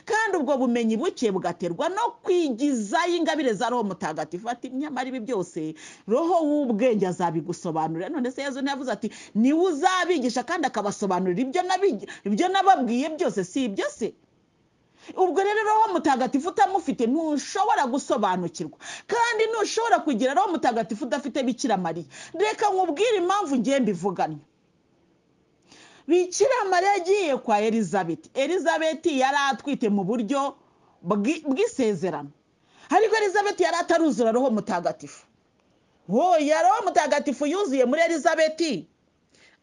kandi ubwo bumenyi buke bugaterwa no kwigizayo ingabire za roho mutagatifu ati nyamara ibi byose roho w'ubwenge azabigusobanurira none se yezu ntiyavuze ati niwe uzabigisha kandi akabasobanurira ibyo nabi- ibyo nababwiye byose si ibyo se ubwo rero roho mutagatifu utamufite ntushobora gusobanukirwa kandi ntushobora kugira roho mutagatifu udafite bikira mariya reka nkubwire impamvu ngiye mbivugana bikira mariya yagiye kwa elizabeth elizabeth yari atwite mu buryo bw'i- bw'isezerano ariko elizabeth yari ataruzura roho mutagatifu wowe roho mutagatifu yuzuye muri elizabeth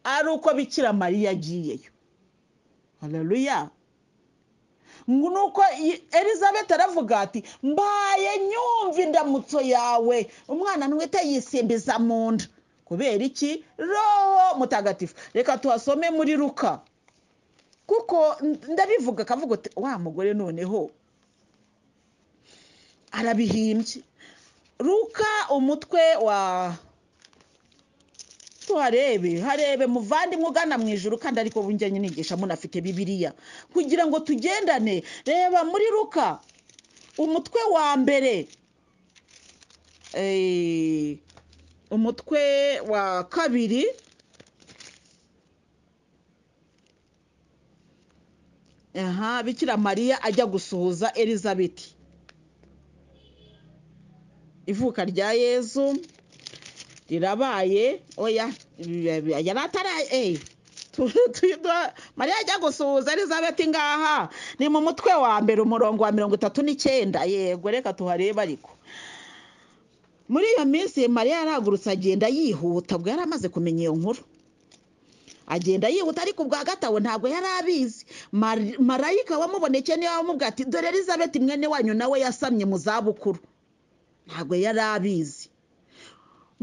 ari uko bikira mariya yagiyeyo hararuya nuko i- elizabeth aravuga ati mbaye nyumva indamutso yawe umwana ntwite yisimbiza mu nda kubera iki roho mutagatifu reka tuhasome muri ruka kuko n- ndabivuga akavuga uti wa mugore noneho arabihimbye ruka umutwe wa tuharebe harebe muvandimwe ugana mu ijuru kandi ariko bunjye nigisha munafite bibiriya kugira ngo tugendane reba muri ruka umutwe wa mbere eh, umutwe wa kabiri aha bikira mariya ajya gusuhuza elizabeth ivuka rya yezu rirabaye oya yari ataraye mariya ajya gusuhuza elizabeth ngaha ni mu mutwe wa mbere umurongo wa mirongo itatu n'icyenda yego reka tuharebe ariko muri iyo minsi mariya yaragurutse agenda yihuta ubwo yari amaze kumenya iyo nkuru agenda yihuta ariko ubwa gatabo ntabwo yari abizi Mari- marayika wamubonekeye niwe wamubwira ati dore elizabeth mwene wanyu nawe yasamye mu zabukuru ntabwo yari abizi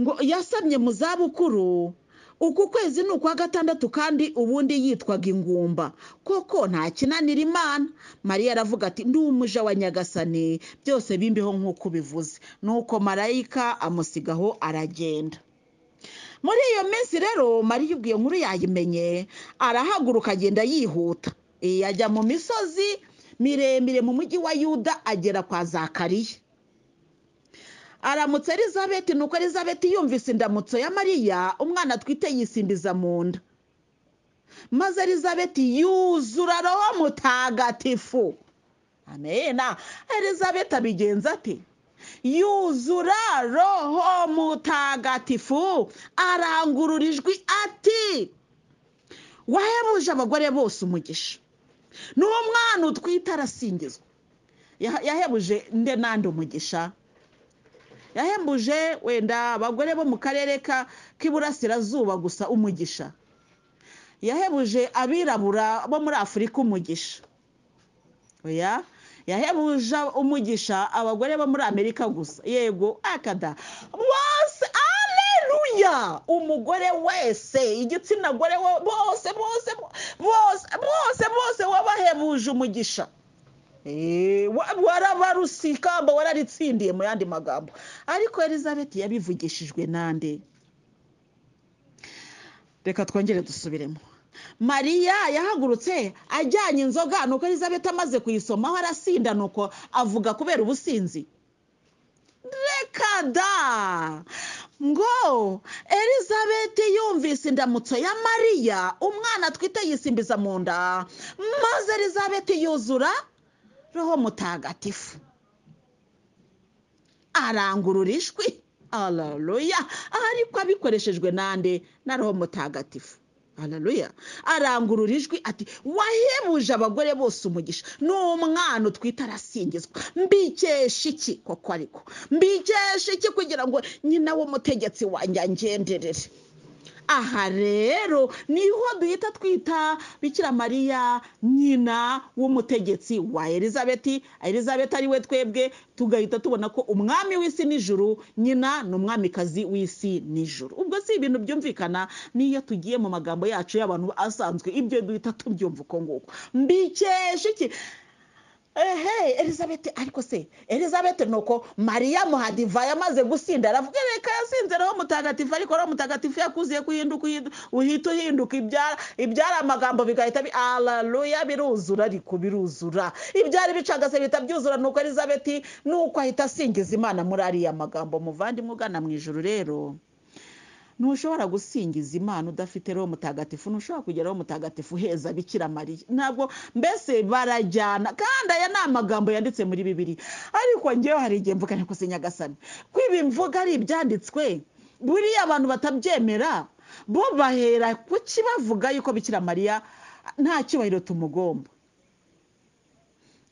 ngo yasamye mu zabukuru uku kwezi ni ukwa gatandatu kandi ubundi yitwaga ingumba koko nta kinanira imana mariya aravuga ati ndi umuja wa nyagasani byose bimbeho nk'uko ubivuze nuko marayika amusigaho aragenda muri iyo minsi rero mariya ubwo iyo nkuru yayimenye arahaguruka agenda yihuta Eh, ajya mu misozi miremire mu mujyi wa yuda agera kwa zakariya aramutse elizabeth nuko elizabeth yumvise indamutso ya mariya umwana atwite yisimbiza mu nda maze elizabeth yuzura roho mutagatifu amena elizabeth abigenza ate yuzura roho mutagatifu arangurura ijwi ati wahebuje abagore bose umugisha n'umwana utwite arasingizwa Ya- yahebuje nde nande umugisha yahembuje wenda abagore bo mu karere ka k'iburasirazuba gusa umugisha yahebuje abirabura bo muri afurika umugisha oya yahebuje umugisha abagore bo muri amerika gusa yego akada bose aleluya umugore wese igitsina gore wo- bose bose bose bose bose wabahebuje umugisha Eh, wa- warabaruse ikamba wararitsindiye mu yandi magambo ariko elizabeth yabivugishijwe nande reka twongere dusubiremo mariya yahagurutse ajyanye inzoga nuko elizabeth amaze kuyisomaho arasinda nuko avuga kubera ubusinzi reka da ngo elizabeth yumvise indamutso ya mariya umwana atwite yisimbiza mu nda maze elizabeth yuzura roho mutagatifu arangurura ijwi araruya ariko abikoreshejwe nande na roho mutagatifu araruya arangurura ijwi ati wahebuje abagore bose umugisha ni umwana utwite arasingizwa mbikesha iki koko ariko mbikesha iki kugira ngo nyina w'umutegetsi wanjye angenderere aha rero niho duhita twita bikira mariya nyina w'umutegetsi wa elizabeth elizabeth ari we twebwe tugahita tubona ko umwami w'isi n'ijuru nyina ni umwamikazi w'isi n'ijuru ubwo si ibintu byumvikana n'iyo tugiye mu magambo yacu y'abantu asanzwe ibyo duhita tubyumva uko nguko mbikesha iki ehe elizabeth ariko se elizabeth nuko mariya muhadiva yamaze gusinda aravuga reka yasinze roho mutagatifu ariko roho mutagatifu yakuziye kuhinduka uhindu- uhita uhinduka ibyara ibyari amagambo bigahita bi araruya biruzura ariko biruzura ibyari bicagase bihita byuzura nuko elizabeth nuko ahita asingiza imana muri ariya magambo muvandimwe ugana mu ijoro rero ntushobora gusingiza imana udafite roho mutagatifu ntushobora kugira roho mutagatifu heza bikira mariya ntabwo mbese barajyana kandi aya ni amagambo yanditse muri bibiri ariko ngewe hari igihe mvuga ariko se nyagasani ko ibi mvuga ari ibyanditswe buriya abantu batabyemera bo bahera kuki bavuga yuko bikira mariya nta cyubahiro tumugomba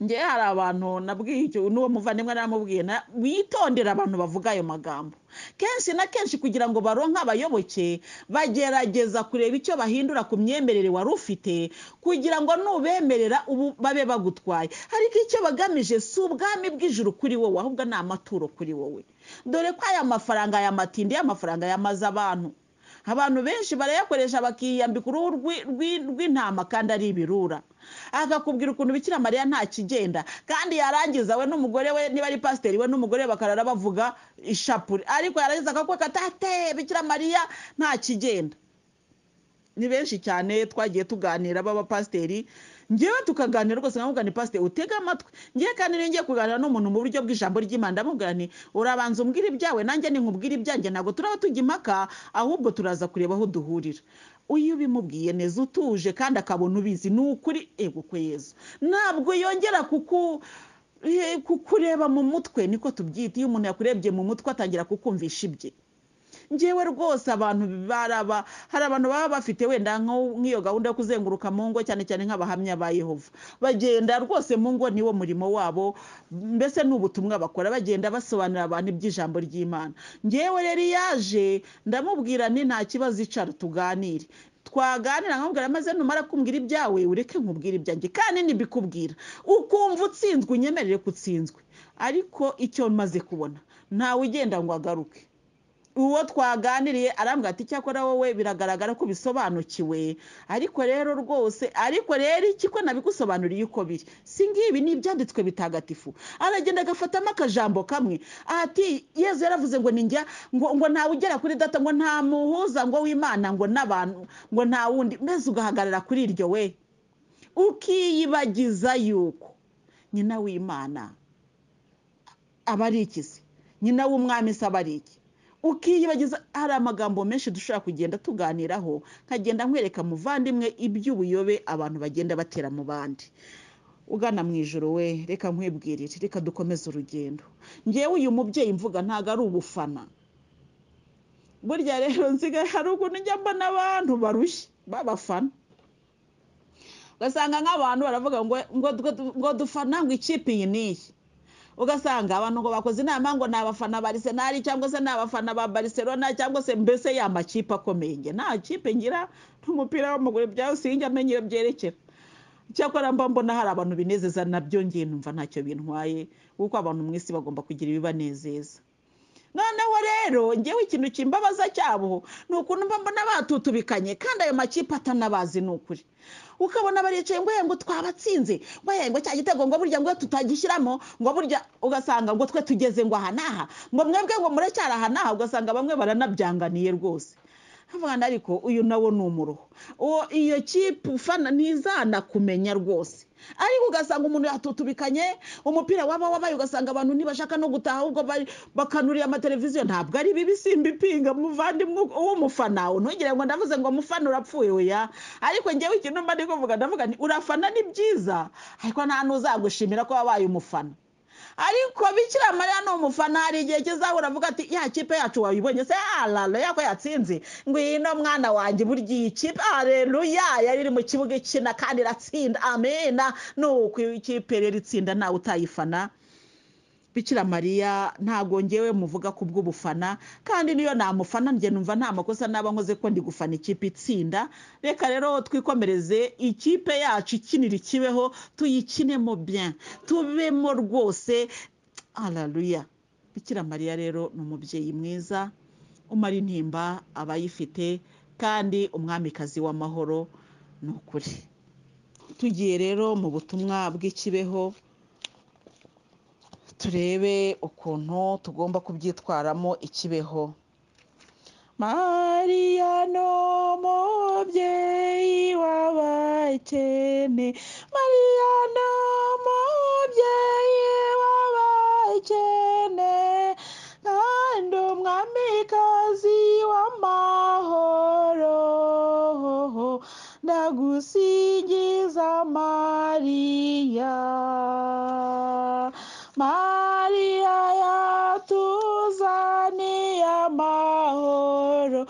ngewe hari abantu nabwiye icyo n'uwo muvandimwe naramubwiye na- witondera abantu bavuga ayo magambo kenshi na kenshi kugira ngo baronke abayoboke bagerageza kureba icyo bahindura ku myemerere wari ufite kugira ngo nubemerera ubu babe bagutwaye ariko icyo bagamije si ubwami bw'ijuru kuri wowe ahubwo ni amaturo kuri wowe dore ko aya mafaranga aya matindi y'amafaranga yamaze abantu abantu benshi barayakoresha bakiyambika uruhu rw'i- rw'i- rw'intama kandi ari ibirura akakubwira ukuntu bikira mariya nta kigenda kandi yarangiza we n'umugore we niba ari pasiteri we n'umugore we bakarara bavuga ishapure ariko yarangiza akakweka tate bikira mariya nta kigenda ni benshi cyane twagiye tuganira b'abapasiteri ngewe tukaganira rwose nkamubwira ni pasiteri utega amatwi ngewe kandi niyo ngiye kuganira n'umuntu mu buryo bw'ijambo ry'imana ndamubwira nti urabanza umbwira ibyawe nanjye nkubwira ibyanjye ntabwo turaba tujya impaka ahubwo turaza kureba aho duhurira iyo ubimubwiye neza utuje kandi akabona ubizi ni ukuri ego kwe yezu ntabwo yongera kuku eh, kukureba mu mutwe niko tubyita iyo umuntu yakurebye mu mutwe atangira kukumvisha ibye ngewe rwose abantu baraba hari abantu baba bafite wenda nko- nk'iyo gahunda yo kuzenguruka mu ngo cyane cyane nk'abahamya ba yehova bagenda rwose mu ngo niwo murimo wabo mbese ni ubutumwa bakora bagenda basobanurira abantu iby'ijambo ry'imana ngewe rero iyo aje ndamubwira nti nta kibazo icara tuganire twaganira nkamubwira maze numara kumbwira ibyawe ureke nkubwire ibyanjye kandi nibikubwira ukumva utsinzwe unyemerere kutsinzwe ariko icyo maze kubona ntawe ugenda ngo agaruke uwo twaganiriye arambwira ati icyakora wowe biragaragara ko bisobanukiwe ariko rero rwose ariko rero iki ko nabigusobanuriye uko biri si ngibi ni ibyanditswe bitagatifu aragenda agafatamo akajambo kamwe ati yezu yaravuze ngo ninjya ngo ngo ntawe ugera kuri data ngo nta muhuza ngo w'imana ngo n'abantu ngo nta wundi mbese ugahagarara kuri iryo we ukiyibagiza yuko nyina w'imana aba ari iki se nyina w'umwami se aba ari iki ukiyibagiza hari amagambo menshi dushobora kugenda tuganiraho nkagenda nkwereka muvandimwe iby'ubuyobe abantu bagenda batera mu bandi ugana mu ijoro we reka nkwibwirire reka dukomeze urugendo ngewe uyu mubyeyi mvuga ntabwo ari ubufana burya rero nsigaye hari ukuntu njya mbona abantu barushye b'abafana ugasanga nk'abantu baravuga ngo ngo ngo- ngo dufana ngo ikipe iyi n'iyi ugasanga abantu ngo bakoze inama ngo ni abafana ba arisenali cyangwa se ni abafana ba barcelona cyangwa se mbese ya makipe akomeye njye nta kipe ngira n'umupira w'amaguru byose iyo njya menya iyo byerekera cyakora mba mbona hari abantu binezeza nabyo ngiye numva ntacyo bintwaye kuko abantu mu isi bagomba kugira ibibanezeza noneho rero ngewe ikintu kimbabaza cyabo ni ukuntu mba mbona batutubikanye kandi ayo makipe atanabazi ni ukuri ukabona baricaye ngo "Eh, ngo twabatsinze ngo "Eh, ngo cya gitego ngo burya ngo tutagishyiramo ngo burya ugasanga ngo twe tugeze ngo aha n'aha ngo mwebwe ngo muracyari aha n'aha ugasanga bamwe baranabyanganiye rwose Havugana ariko uyu nawo ni umuruho uwo iyo kipe ufana ntizanakumenya rwose ariko ugasanga umuntu yatutubikanye umupira waba wabaye ugasanga abantu ntibashaka no gutaha ahubwo bari- bakanurira amateleviziyo ntabwo ari bibi simba ipinga muvandimwe w'umufana ntugire ngo ndavuze ngo mufana urapfuye oya ariko ngewe ikintu mba ndi kuvuga ndavuga nti urafana ni byiza ariko nta n'uzagushimira ko wabaye umufana ariko bikira mariya ni umufana hari igihe kizahura avuga ati ya kipe yacu wayibonye se harareya ko yatsinze ngwino mwana wanjye burya iyi kipe hareruya yari iri mu kibuga ikina kandi iratsinda amena nuko iyo kipe rero itsinda nawe utayifana bikira mariya ntabwo ngewe muvuga ku bw'ubufana kandi niyo namufana njye numva nta makosa naba nkoze ko ndi gufana ikipe itsinda reka rero twikomereze ikipe yacu ikinira ikibeho tuyikinemo bien tubemo rwose hararuya bikira mariya rero ni umubyeyi mwiza umara intimba abayifite kandi umwamikazi w'amahoro ni ukuri tugiye rero mu butumwa bw'ikibeho turebe ukuntu tugomba kubyitwaramo ikibeho mariya ni umubyeyi w'abakene mariya ni umubyeyi w'abakene kandi umwamikazi w'amahoro ndagusingiza mariya mariya yatuzaniye amahoro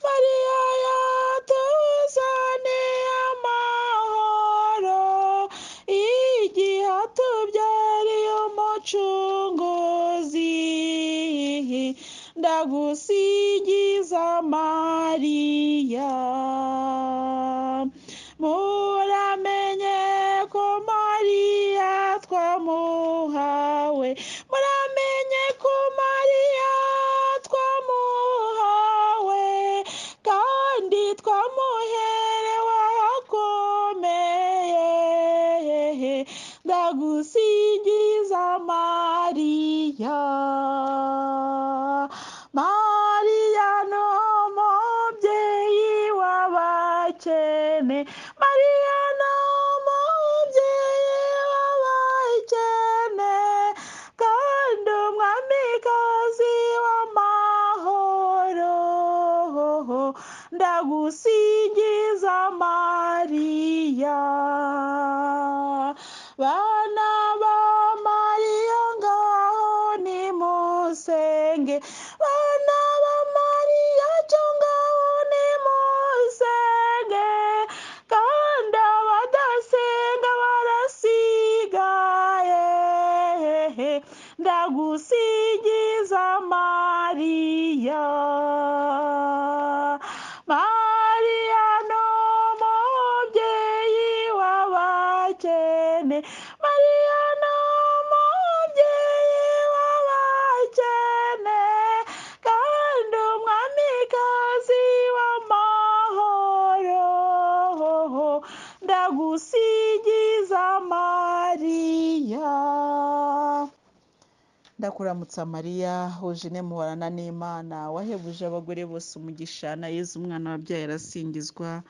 mariya yatuzaniye amahoro igihe atubyariye umucunguzi ndagusingiza mariya muramenye ko mariya twamuhawe muramenye ko mariya twamuhawe kandi twamuherewe ahakomeye ndagusingiza mariya mariya ni umubyeyi w'abakene mariya ni umubyeyi w'abakene kandi umwamikazi w'amahoro ndagusingiza mariya bana ba mariya ngaho nimusenge bana ba mariya cyo ngaho nimusenge kandi abadasenga barasigaye ndagusingiza mariya mariya ni umubyeyi w'abakene mariya ni umubyeyi w'abakene kandi umwamikazi w'amahoro ndagusingiza mariya ndakuramutsa mariya hojine muhorana n'imana wahebuje abagore bose umugisha na yezu umwana wabyaye arasingizwa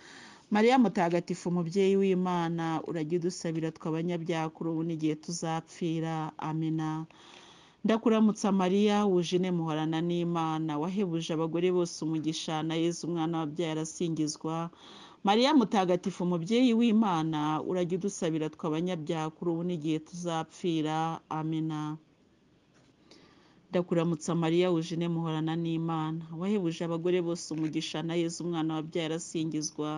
mariya mutagatifu umubyeyi w'imana urajya udusabira tw'abanyabyaha kuri ubu n'igihe tuzapfira amina ndakuramutsa mariya wujine muhorana n'imana wahebuje abagore bose umugisha na yezu umwana wabyaye arasingizwa mariya mutagatifu umubyeyi w'imana urajya udusabira tw'abanyabyaha kuri ubu n'igihe tuzapfira amina ndakuramutsa mariya wujine muhorana n'imana wahebuje abagore bose umugisha na yezu umwana wabyaye arasingizwa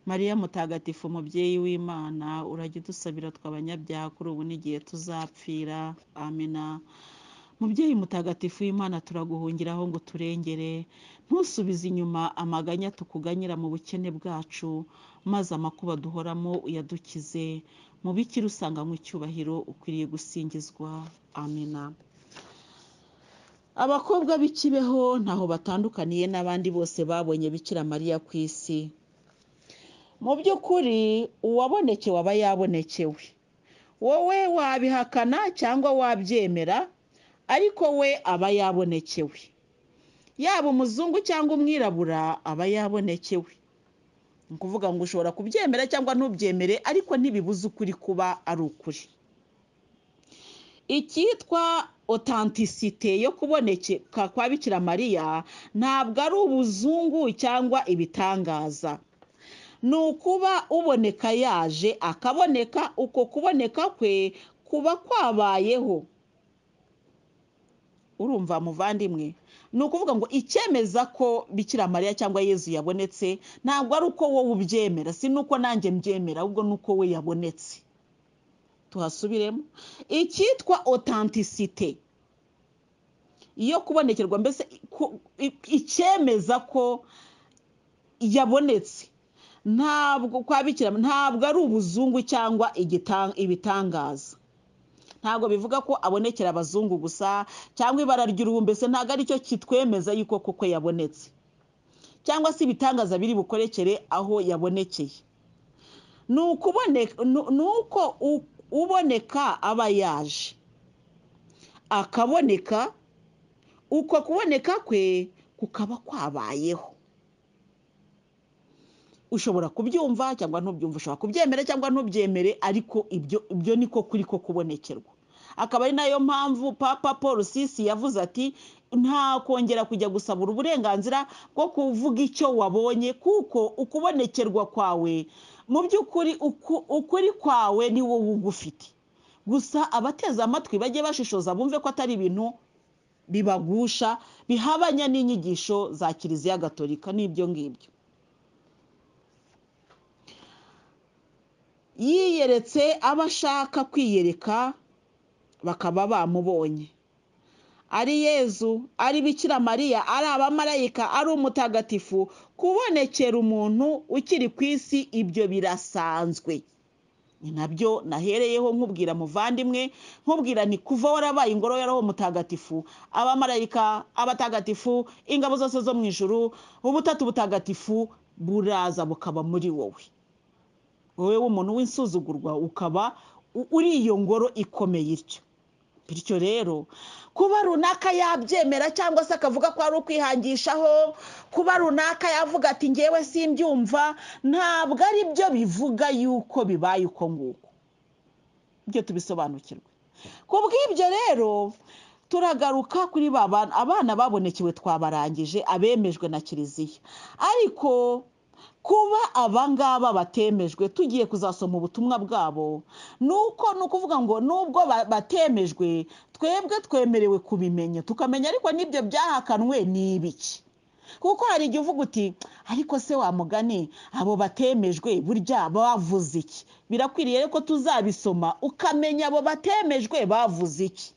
mariya mutagatifu umubyeyi w'imana urajya udusabira tw'abanyabyaha kuri ubu n'igihe tuzapfira amina mubyeyi mutagatifu w'imana turaguhungiraho ngo turengere ntusubize inyuma amaganya tukuganyira mu bukene bwacu maze amakuba duhoramo uyadukize mu bikira usanganywe icyubahiro ukwiriye gusingizwa amina abakobwa b'ikibeho ntaho batandukaniye n'abandi bose babonye bikira mariya ku isi mu by'ukuri uwabonekewe aba yabonekewe wowe wabihakana cyangwa wabyemera ariko we aba yabonekewe yaba umuzungu cyangwa umwirabura aba yabonekewe ni ukuvuga ngo ushobora kubyemera cyangwa ntubyemere ariko ntibibuze ukuri kuba ari ukuri icyitwa otantisite yo kuboneka kwa bikira mariya ntabwo ari ubuzungu cyangwa ibitangaza ni ukuba uboneka yaje akaboneka uko kuboneka kwe kuba kwabayeho urumva muvandimwe ni ukuvuga ngo icyemeza ko bikira mariya cyangwa yezu yabonetse ntabwo ari uko wowe ubyemera si n'uko nanjye mbyemera ahubwo ni uko we yabonetse tuhasubiremo icyitwa otantisite iyo kubonekerwa mbese icyemeza ko yabonetse ntabwo kwabikira ntabwo ari ubuzungu cyangwa ibitangaza ntabwo bivuga ko abonekera abazungu gusa cyangwa ibara ry'uruhu mbese ntabwo aricyo kitwemeza yuko kuko yabonetse cyangwa se ibitangaza biri bukorekere aho yabonekeye ni uko uboneka aba yaje akaboneka uko kuboneka kwe kukaba kwabayeho ushobora kubyumva cyangwa ntubyumve ushobora kubyemera cyangwa ntubyemere ariko ibyo ibyo niko kuri ko kubonekerwa akaba ari nayo mpamvu papa paul sisi yavuze ati nta kongera kujya gusabura uburenganzira bwo kuvuga icyo wabonye kuko ukubonekerwa kwawe mu by'ukuri uku- ukuri kwawe ni wowe ugufite gusa abateze amatwi bajye bashishoza bumve ko atari ibintu bibagusha bihabanye n'inyigisho za kiliziya gatolika n'ibyo ngibyo yiyeretse abo ashaka kwiyereka bakaba bamubonye ari yezu ari bikira mariya ari abamarayika ari umutagatifu kubonekera umuntu ukiri ku isi ibyo birasanzwe ni nabyo nahereyeho nkubwira muvandimwe nkubwira ni kuva warabaye ingoro ya roho mutagatifu abamarayika abatagatifu ingabo zose zo mu ijuru ubutatu butagatifu buraza bukaba muri wowe wowe w'umuntu w'insuzugurwa ukaba u- uri iyo ngoro ikomeye ityo bityo rero kuba runaka yabyemera cyangwa se akavuga ko ari ukwihangishaho kuba runaka yavuga ati ngewe simbyumva ntabwo ari byo bivuga yuko bibaye uko nguko ibyo tubisobanukirwe ku bw'ibyo rero turagaruka kuri ba bana abana babonekewe twabarangije abemejwe na kiliziya ariko kuba abangaba batemejwe tugiye kuzasoma ubutumwa bwabo ni uko ni ukuvuga ngo nubwo ba- batemejwe twebwe twemerewe kubimenya tukamenya ariko n'ibyo byahakanwe ni ibiki kuko hari igihe uvuga uti ariko se wa mugani abo batemejwe burya bavuze iki birakwiriye rero ko tuzabisoma ukamenya abo batemejwe bavuze iki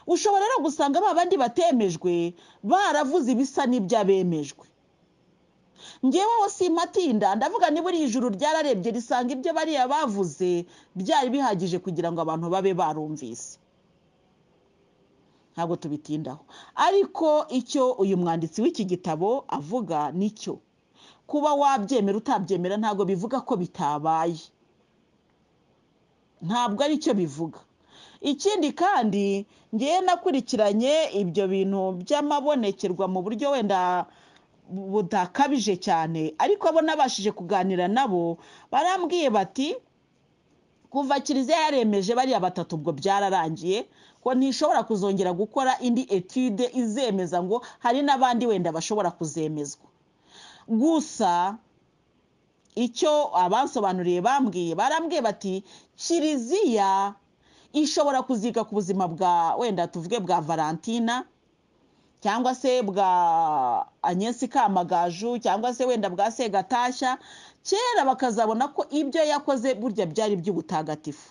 ushobora rero gusanga ba bandi batemejwe baravuze ibisa n'iby'abemejwe ngeweho simpatinda ndavuga niba iri ijuru ryararebye risanga ibyo bariya bavuze byari bihagije kugira ngo abantu babe barumvise ntabwo tubitindaho ariko icyo uyu mwanditsi w'iki gitabo avuga nicyo kuba wabyemera utabyemera ntabwo bivuga ko bitabaye ntabwo ari cyo bivuga ikindi kandi ngewe nakurikiranye ibyo bintu by'amabonekerwa mu buryo wenda budakabije cyane ariko abo nabashije kuganira nabo barambwiye bati kuva kiliziya yaremeje bariya batatu ubwo byararangiye ko ntishobora kuzongera gukora indi etude izemeza ngo hari n'abandi wenda bashobora kuzemezwa gusa icyo abansobanuriye bambwiye barambwiye bati kiliziya ishobora kuziga ku buzima bwa wenda tuvuge bwa valentina cyangwa se bwa anyesi kamagaju cyangwa se wenda bwa segatashya kera bakazabona ko ibyo yakoze burya byari iby'ubutagatifu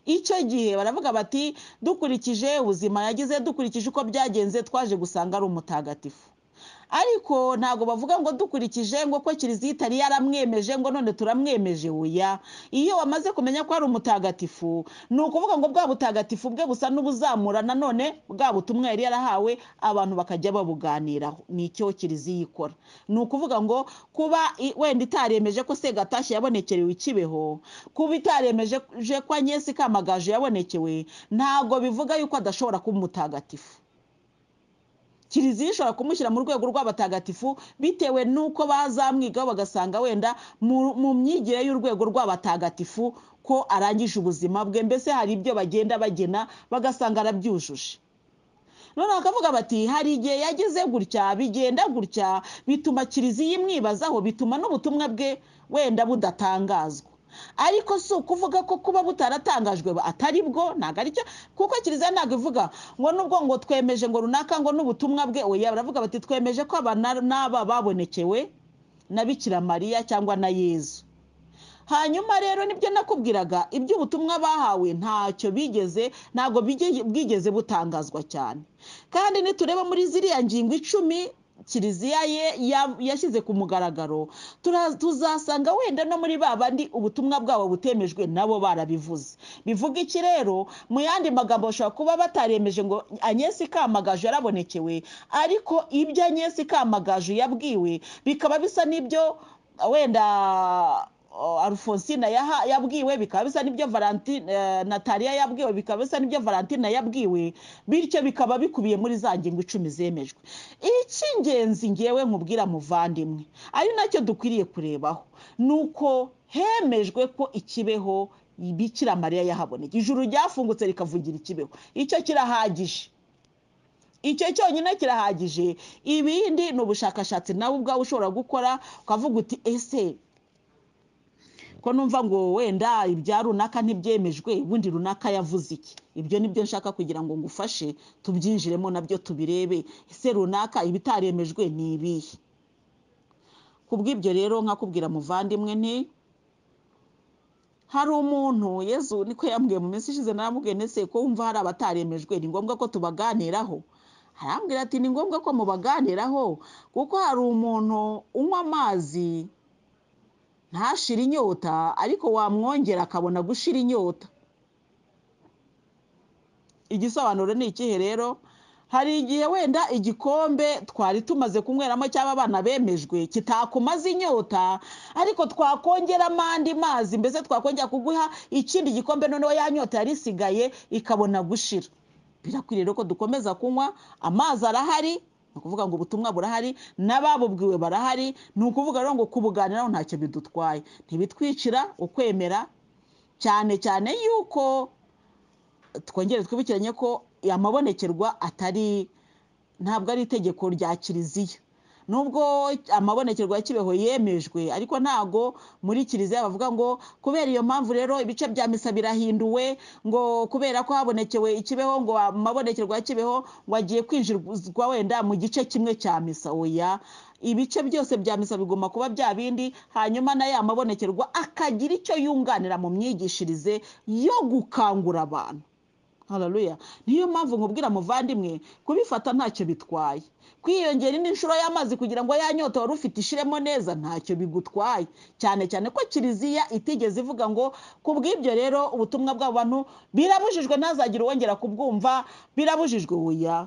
icyo gihe baravuga bati dukurikije ubuzima yagize dukurikije uko byagenze twaje gusanga ari umutagatifu ariko ntabwo bavuga ngo dukurikije ngo ko kiliziya itari yaramwemeje ngo none turamwemeje oya iyo wamaze kumenya ko ari umutagatifu ni ukuvuga ngo bwa butagatifu bwe busa n'ubuzamura nanone bwa butumwa yari yarahawe abantu bakajya babuganiraho ni icyo kiliziya ikora ni ukuvuga ngo kuba i- wenda itaremeje ko segatashya yabonekerewe ikibeho kuba itaremeje ko anyesi kamagaju yabonekewe ntabwo bivuga yuko adashobora kuba umutagatifu kiliziya ishobora kumushyira mu rwego rw'abatagatifu bitewe n'uko bazamwigaho bagasanga wenda mu- mu myigire y'urwego rw'abatagatifu ko arangije ubuzima bwe mbese hari ibyo bagenda bagena bagasanga arabyujuje none bakavuga bati hari igihe yageze gutya bigenda gutya bituma kiliziya imwibazaho bituma n'ubutumwa bwe wenda budatangazwa ariko si ukuvuga ko kuba butaratangajwe ba- atari bwo ntabwo ari cyo kuko kiliziya ntabwo ivuga ngo nubwo ngo twemeje ngo runaka ngo n'ubutumwa bwe oya baravuga bati twemeje ko aba na- n'aba babonekewe na bikira mariya cyangwa na yezu hanyuma rero nibyo nakubwiraga iby'ubutumwa bahawe ntacyo bigeze ntabwo bige- bwigeze butangazwa cyane kandi nitureba muri ziriya ngingo icumi kiliziya ye ya- yashyize ku mugaragaro tura- tuzasanga wenda no muri ba bandi ubutumwa bwabo butemejwe nabo barabivuze bivuga iki rero mu yandi magambo bashobora kuba bataremeje ngo anyesi kamagaju yarabonekewe ariko ibyo anyesi kamagaju yabwiwe bikaba bisa n'ibyo wenda oh, alphonsine yaha- yabwiwe bikaba bisa n'ibyo valentine eh, nataliya yabwiwe bikaba bisa n'ibyo valentine yabwiwe bityo bikaba bikubiye muri za ngingo icumi zemejwe icy'ingenzi ngewe nkubwira muvandimwe ari nacyo dukwiriye kurebaho ni uko hemejwe ko ikibeho bikira mariya yahaboneka ijuru ryafungutse rikavugira ikibeho icyo kirahagije icyo cyonyine kirahagije ibindi ni ubushakashatsi nawe ubwawe ushobora gukora ukavuga uti ese ko numva ngo wenda ibya runaka ntibyemejwe ubundi runaka yavuze iki ibyo nibyo nshaka kugira ngo ngufashe tubyinjiremo nabyo tubirebe ese runaka ibitaremejwe ni ibihe ku bw'ibyo rero nkakubwira muvandimwe nti hari umuntu yezu niko yambwiye mu minsi ishize naramubwiye ndetse ko wumva hari abataremejwe ni ngombwa ko tubaganiraho arambwira ati ni ngombwa ko mubaganiraho kuko hari umuntu unywa amazi ntashire inyota ariko wamwongera akabona gushira inyota igisobanuro ni ikihe rero hari igihe wenda igikombe twari tumaze kunyweramo cyaba abana bemejwe kitakumaze inyota ariko twakongeramo andi mazi mbese twakongera kuguha ikindi gikombe noneho ya nyota yari isigaye ikabona gushira birakwiriye rero ko dukomeza kunywa amazi arahari ni ukuvuga ngo ubutumwa burahari n'ababubwiwe barahari ni ukuvuga rero ngo kubuganiraho ntacyo bidutwaye ntibitwicira ukwemera cyane cyane yuko twongere twibukiranye ko amabonekerwa atari ntabwo ari itegeko rya kiliziya nubwo amabonekerwa ya kibeho yemejwe ariko ntago muri kiliziya bavuga ngo kubera iyo mpamvu rero ibice bya misa birahinduwe ngo kubera ko habonekewe ikibeho ngo amabonekerwa ya kibeho ngo agiye kwinjirwa wenda mu gice kimwe cya misa oya ibice byose bya misa bigomba kuba bya bindi hanyuma na ya mabonekerwa akagira icyo yunganira mu myigishirize yo gukangura abantu hararuya niyo mpamvu nkubwira muvandimwe kubifata ntacyo bitwaye kwiyongera indi nshuro y'amazi kugira ngo ya nyota wari ufite ishiremo neza ntacyo bigutwaye cyane cyane ko kiliziya itigeze ivuga ngo ku bw'ibyo rero ubutumwa bw'abantu birabujijwe ntazagire uwongera kubwumva birabujijwe wuya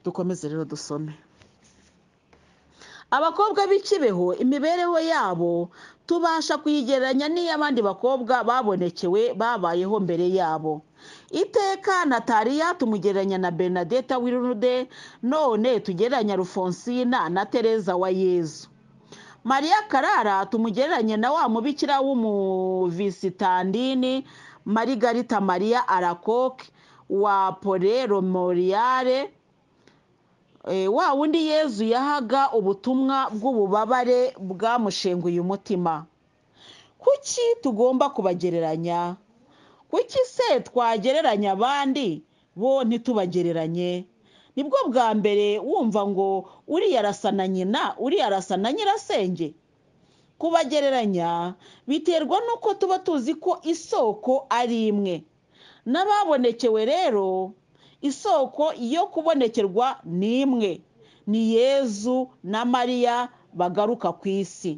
dukomeze rero dusome abakobwa b'ikibeho imibereho yabo tubasha kuyigereranya n'iy'abandi bakobwa babonekewe babayeho mbere yabo iteka nataliya tumugereranya na bernadette wirude none tugereranya rufonsina na tereza wa yezu mariya karara tumugereranye na wa mubikira w'umuvisitandini marigarita mariya arakoke wa pole romoriyare Eh, wa wundi yezu yahaga ubutumwa bw'ububabare bwamushenguye umutima kuki tugomba kubagereranya kuki se twagereranya abandi bo ntitubagereranye nibwo bwa mbere wumva ngo uriya arasa na nyina uriya arasa na nyirasenge kubagereranya biterwa n'uko tuba tuzi ko isoko ari imwe n'ababonekewe rero isoko yo kubonekerwa ni imwe ni yezu na mariya bagaruka ku isi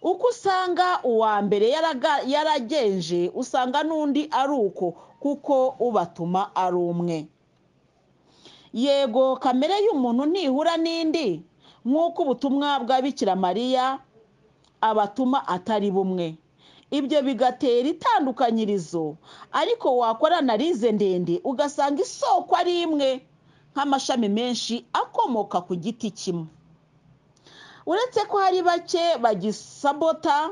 uko usanga uwa mbere yaraga- yaragenje usanga n'undi ari uko kuko ubatuma ari umwe yego kamere y'umuntu ntihura n'indi nk'uko ubutumwa bwa bikira mariya abatuma atari bumwe ibyo bigatera itandukanyirizo ariko wakora analize ndende ugasanga isoko ari imwe nk'amashami menshi akomoka ku giti kimwe uretse ko hari bake bagisabota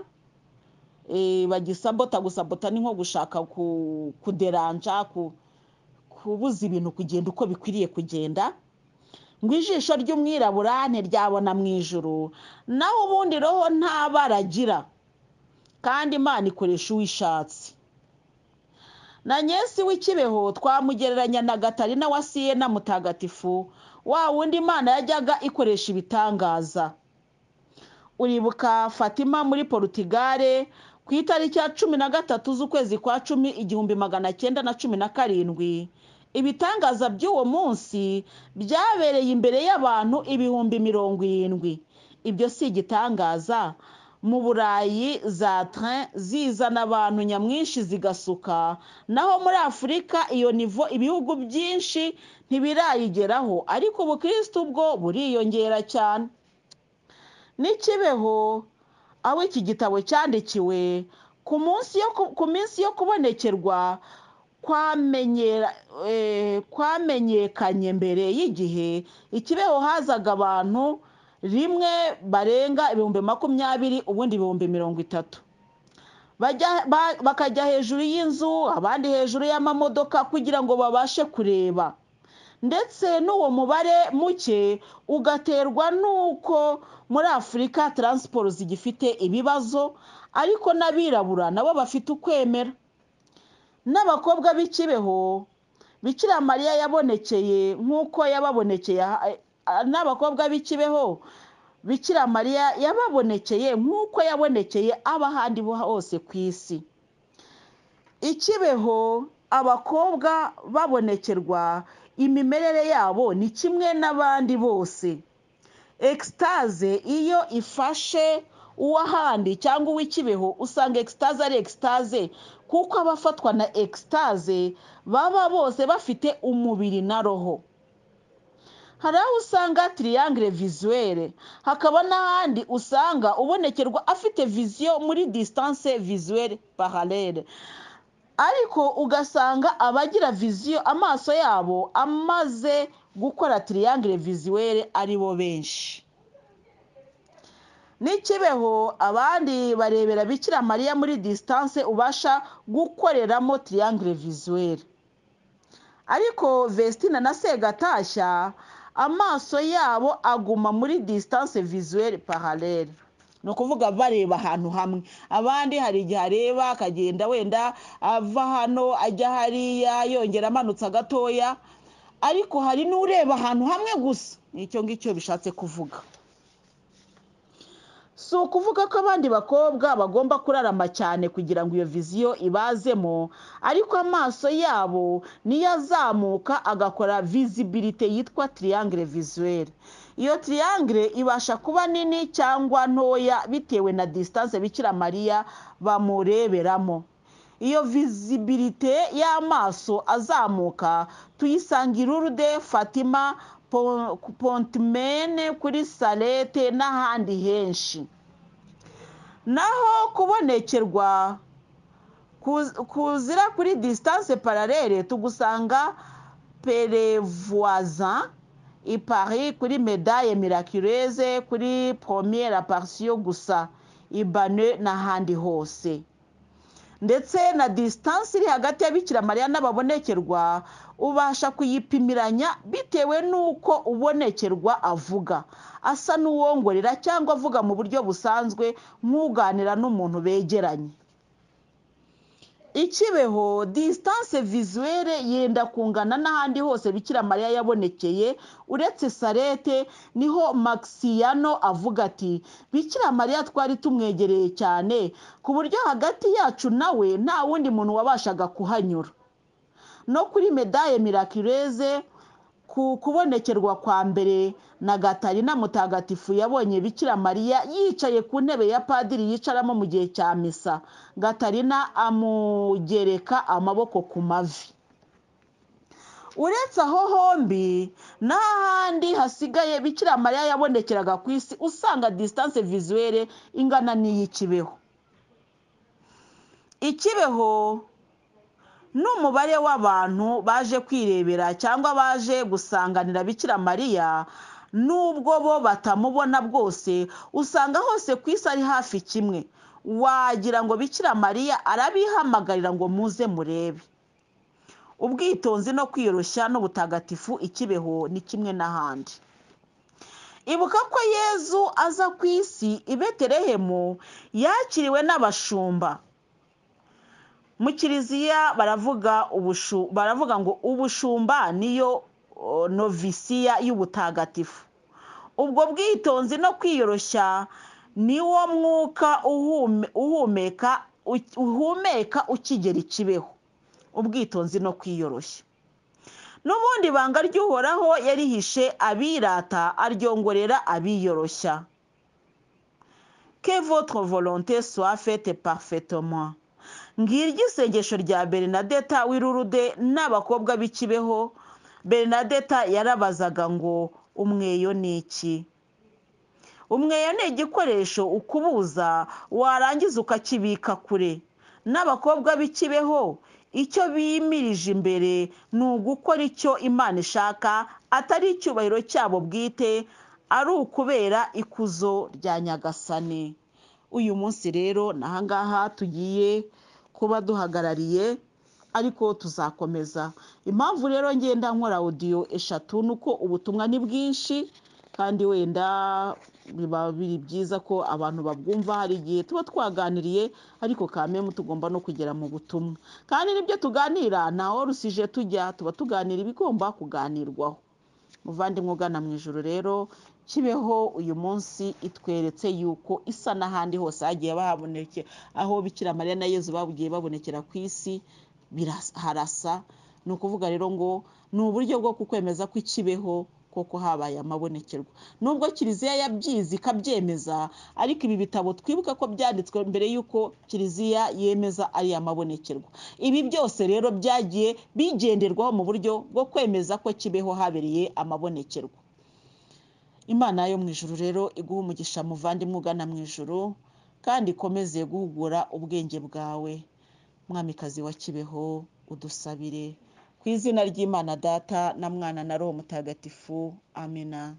eh, bagisabota gusabota ni nko gushaka ku- kuderanja ku- kubuza ibintu kugenda uko bikwiriye kugenda ngo ijisho ry'umwirabura ntiryabona mu ijoro naho ubundi roho nta bara agira kandi imana ikoresha uwo ishatse na nyesi w'ikibeho twamugereranya na gatarina wa siyena mutagatifu wa wundi imana yajyaga ikoresha ibitangaza uribuka fatima muri porutigare ku itariki ya cumi na gatatu z'ukwezi kwa cumi igihumbi magana cyenda na cumi na karindwi ibitangaza by'uwo munsi byabereye imbere y'abantu ibihumbi mirongo irindwi ibyo si igitangaza mu burayi za train zizana abantu nyamwinshi zigasuka naho muri afurika iyo nivo ibihugu byinshi ntibirayigeraho ariko ubukristo bwo buriyongera cyane n'ikibeho abo iki gitabo cyandikiwe ku munsi yo ku- ku minsi yo kubonekerwa kwamenyera- eh, kwamenyekanye mbere y'igihe ikibeho hazaga abantu rimwe barenga ibihumbi makumyabiri ubundi ibihumbi mirongo itatu bajya ba- bakajya hejuru y'inzu abandi hejuru y'amamodoka kugira ngo babashe kureba ndetse n'uwo mubare muke ugaterwa n'uko muri afurika taransiporo zigifite ibibazo ariko n'abirabura nabo bafite ukwemera n'abakobwa b'ikibeho bikira mariya yabonekeye nk'uko yababonekeye aha- a- n'abakobwa b'ikibeho bikira mariya yababonekeye nk'uko yabonekeye abahandi bo hose ku isi ikibeho abakobwa babonekerwa imimerere yabo ni kimwe n'abandi bose ekisitaze iyo ifashe uw'ahandi cyangwa uw'ikibeho usanga ekisitaze ari ekisitaze kuko abafatwa na ekisitaze baba bose bafite umubiri na roho hari aho usanga tiriyangire vizuwere hakaba n'ahandi usanga ubonekerwa afite viziyo muri disitanse vizuwere paralele ariko ugasanga abagira viziyo amaso yabo amaze gukora tiriyangire vizuwere ari bo benshi n'ikibeho abandi barebera bikira mariya muri disitanse ubasha gukoreramo tiriyangire vizuwere ariko vestina na segatashya amaso yabo aguma muri disitanse vizuwere paralele ni ukuvuga bareba ahantu hamwe abandi hari igihe areba akagenda wenda ava hano ajya hariya yongera amanutse agatoya ariko hari n'ureba ahantu hamwe gusa nicyo ngicyo bishatse kuvuga si ukuvuga ko abandi bakobwa bagomba kurarama cyane kugira ngo iyo viziyo ibazemo ariko amaso yabo niyo azamuka agakora vizibilite yitwa tiriyangire vizuwere iyo tiriyangire ibasha kuba nini cyangwa ntoya bitewe na disitanse bikira mariya bamureberamo iyo vizibilite y'amaso azamuka tuyisanga i Lourdes, fatima Po- pontimene kuri salete n'ahandi henshi naho kubonekerwa kuz- kuzira kuri disitanse paralele tugusanga perevoisin i paris kuri medaille miraculeze kuri première partiyo gusa ibane n'ahandi hose ndetse na disitanse iri hagati ya bikira mariya n'ababonekerwa ubasha kuyipimiranya bitewe n'uko ubonekerwa avuga asa n'uwongorera cyangwa avuga mu buryo busanzwe nk'uganira n'umuntu begeranye ikibeho disitanse vizuwere yenda kungana n'ahandi hose bikira mariya yabonekeye uretse sarete niho maxiyano avuga ati bikira mariya twari tumwegereye cyane ku buryo hagati yacu nawe nta wundi muntu wabashaga kuhanyura no kuri medaille miraculeze ku kubonekerwa kwa mbere na gatarina mutagatifu yabonye bikira mariya yicaye ku ntebe ya padiri yicaramo mu gihe cya misa gatarina amugereka amaboko ku mavi uretse aho hombi n'ahandi hasigaye bikira mariya yabonekeraga ku isi usanga disitanse vizuwere ingana n'iy'ikibeho ikibeho n'umubare w'abantu baje kwirebera cyangwa baje gusanganira bikira mariya n'ubwo bo batamubona bwose usanga hose ku isi ari hafi kimwe wagira ngo bikira mariya arabihamagarira ngo muze murebe ubwitonzi no kwiyoroshya n'ubutagatifu ikibeho ni kimwe n'ahandi ibuka ko yezu aza ku isi i betelehemu yakiriwe n'abashumba mu kiliziya baravuga ubushu baravuga ngo ubushumba niyo o, novisiya y'ubutagatifu ubwo bwitonzi no kwiyoroshya niwo mwuka uhume- uhumeka u- uhumeka ukigera ikibeho ubwitonzi no kwiyoroshya n'ubundi banga ry'uhoraho yarihishe abirata aryongorera abiyoroshya que votre volonté soit faite parfaitement ngiryo isengesho rya bernadette w'irurude n'abakobwa b'ikibeho bernadette yarabazaga ngo umweyo ni iki umweyo ni igikoresho ukubuza warangiza ukakibika kure n'abakobwa b'ikibeho icyo bimirije imbere ni ugukora icyo imana ishaka atari icyubahiro cyabo bwite ari ukubera ikuzo rya nyagasane uyu munsi rero ni ahangaha tugiye kuba duhagarariye ariko tuzakomeza impamvu rero ngenda nkora audio eshatu ni uko ubutumwa ni bwinshi kandi wenda biba biri byiza ko abantu babwumva hari igihe tuba twaganiriye ariko kamemu tugomba no kugera mu butumwa kandi n'ibyo tuganira ntaho rusije tujya tuba tuganira ibigomba kuganirwaho muvandimwe ugana mu ijoro rero kibeho uyu munsi itweretse yuko isa n'ahandi hose hagiye bahaboneke aho bikira mariya na yezu bagiye babonekera ku isi biras- harasa ni ukuvuga rero ngo ni uburyo bwo kukwemeza ko ikibeho koko habaye amabonekerwa nubwo kiliziya yabyizi ikabyemeza ariko ibi bitabo twibuka ko byanditswe mbere y'uko kiliziya yemeza ari amabonekerwa ibi byose rero byagiye bigenderwaho mu buryo bwo kwemeza ko kibeho habereye amabonekerwa imana yo mu ijuru rero iguha umugisha muvandimwe ugana mu ijuru kandi ikomeze guhugura ubwenge bwawe mwamikazi wa kibeho udusabire ku izina ry'imana data na mwana na roho mutagatifu amina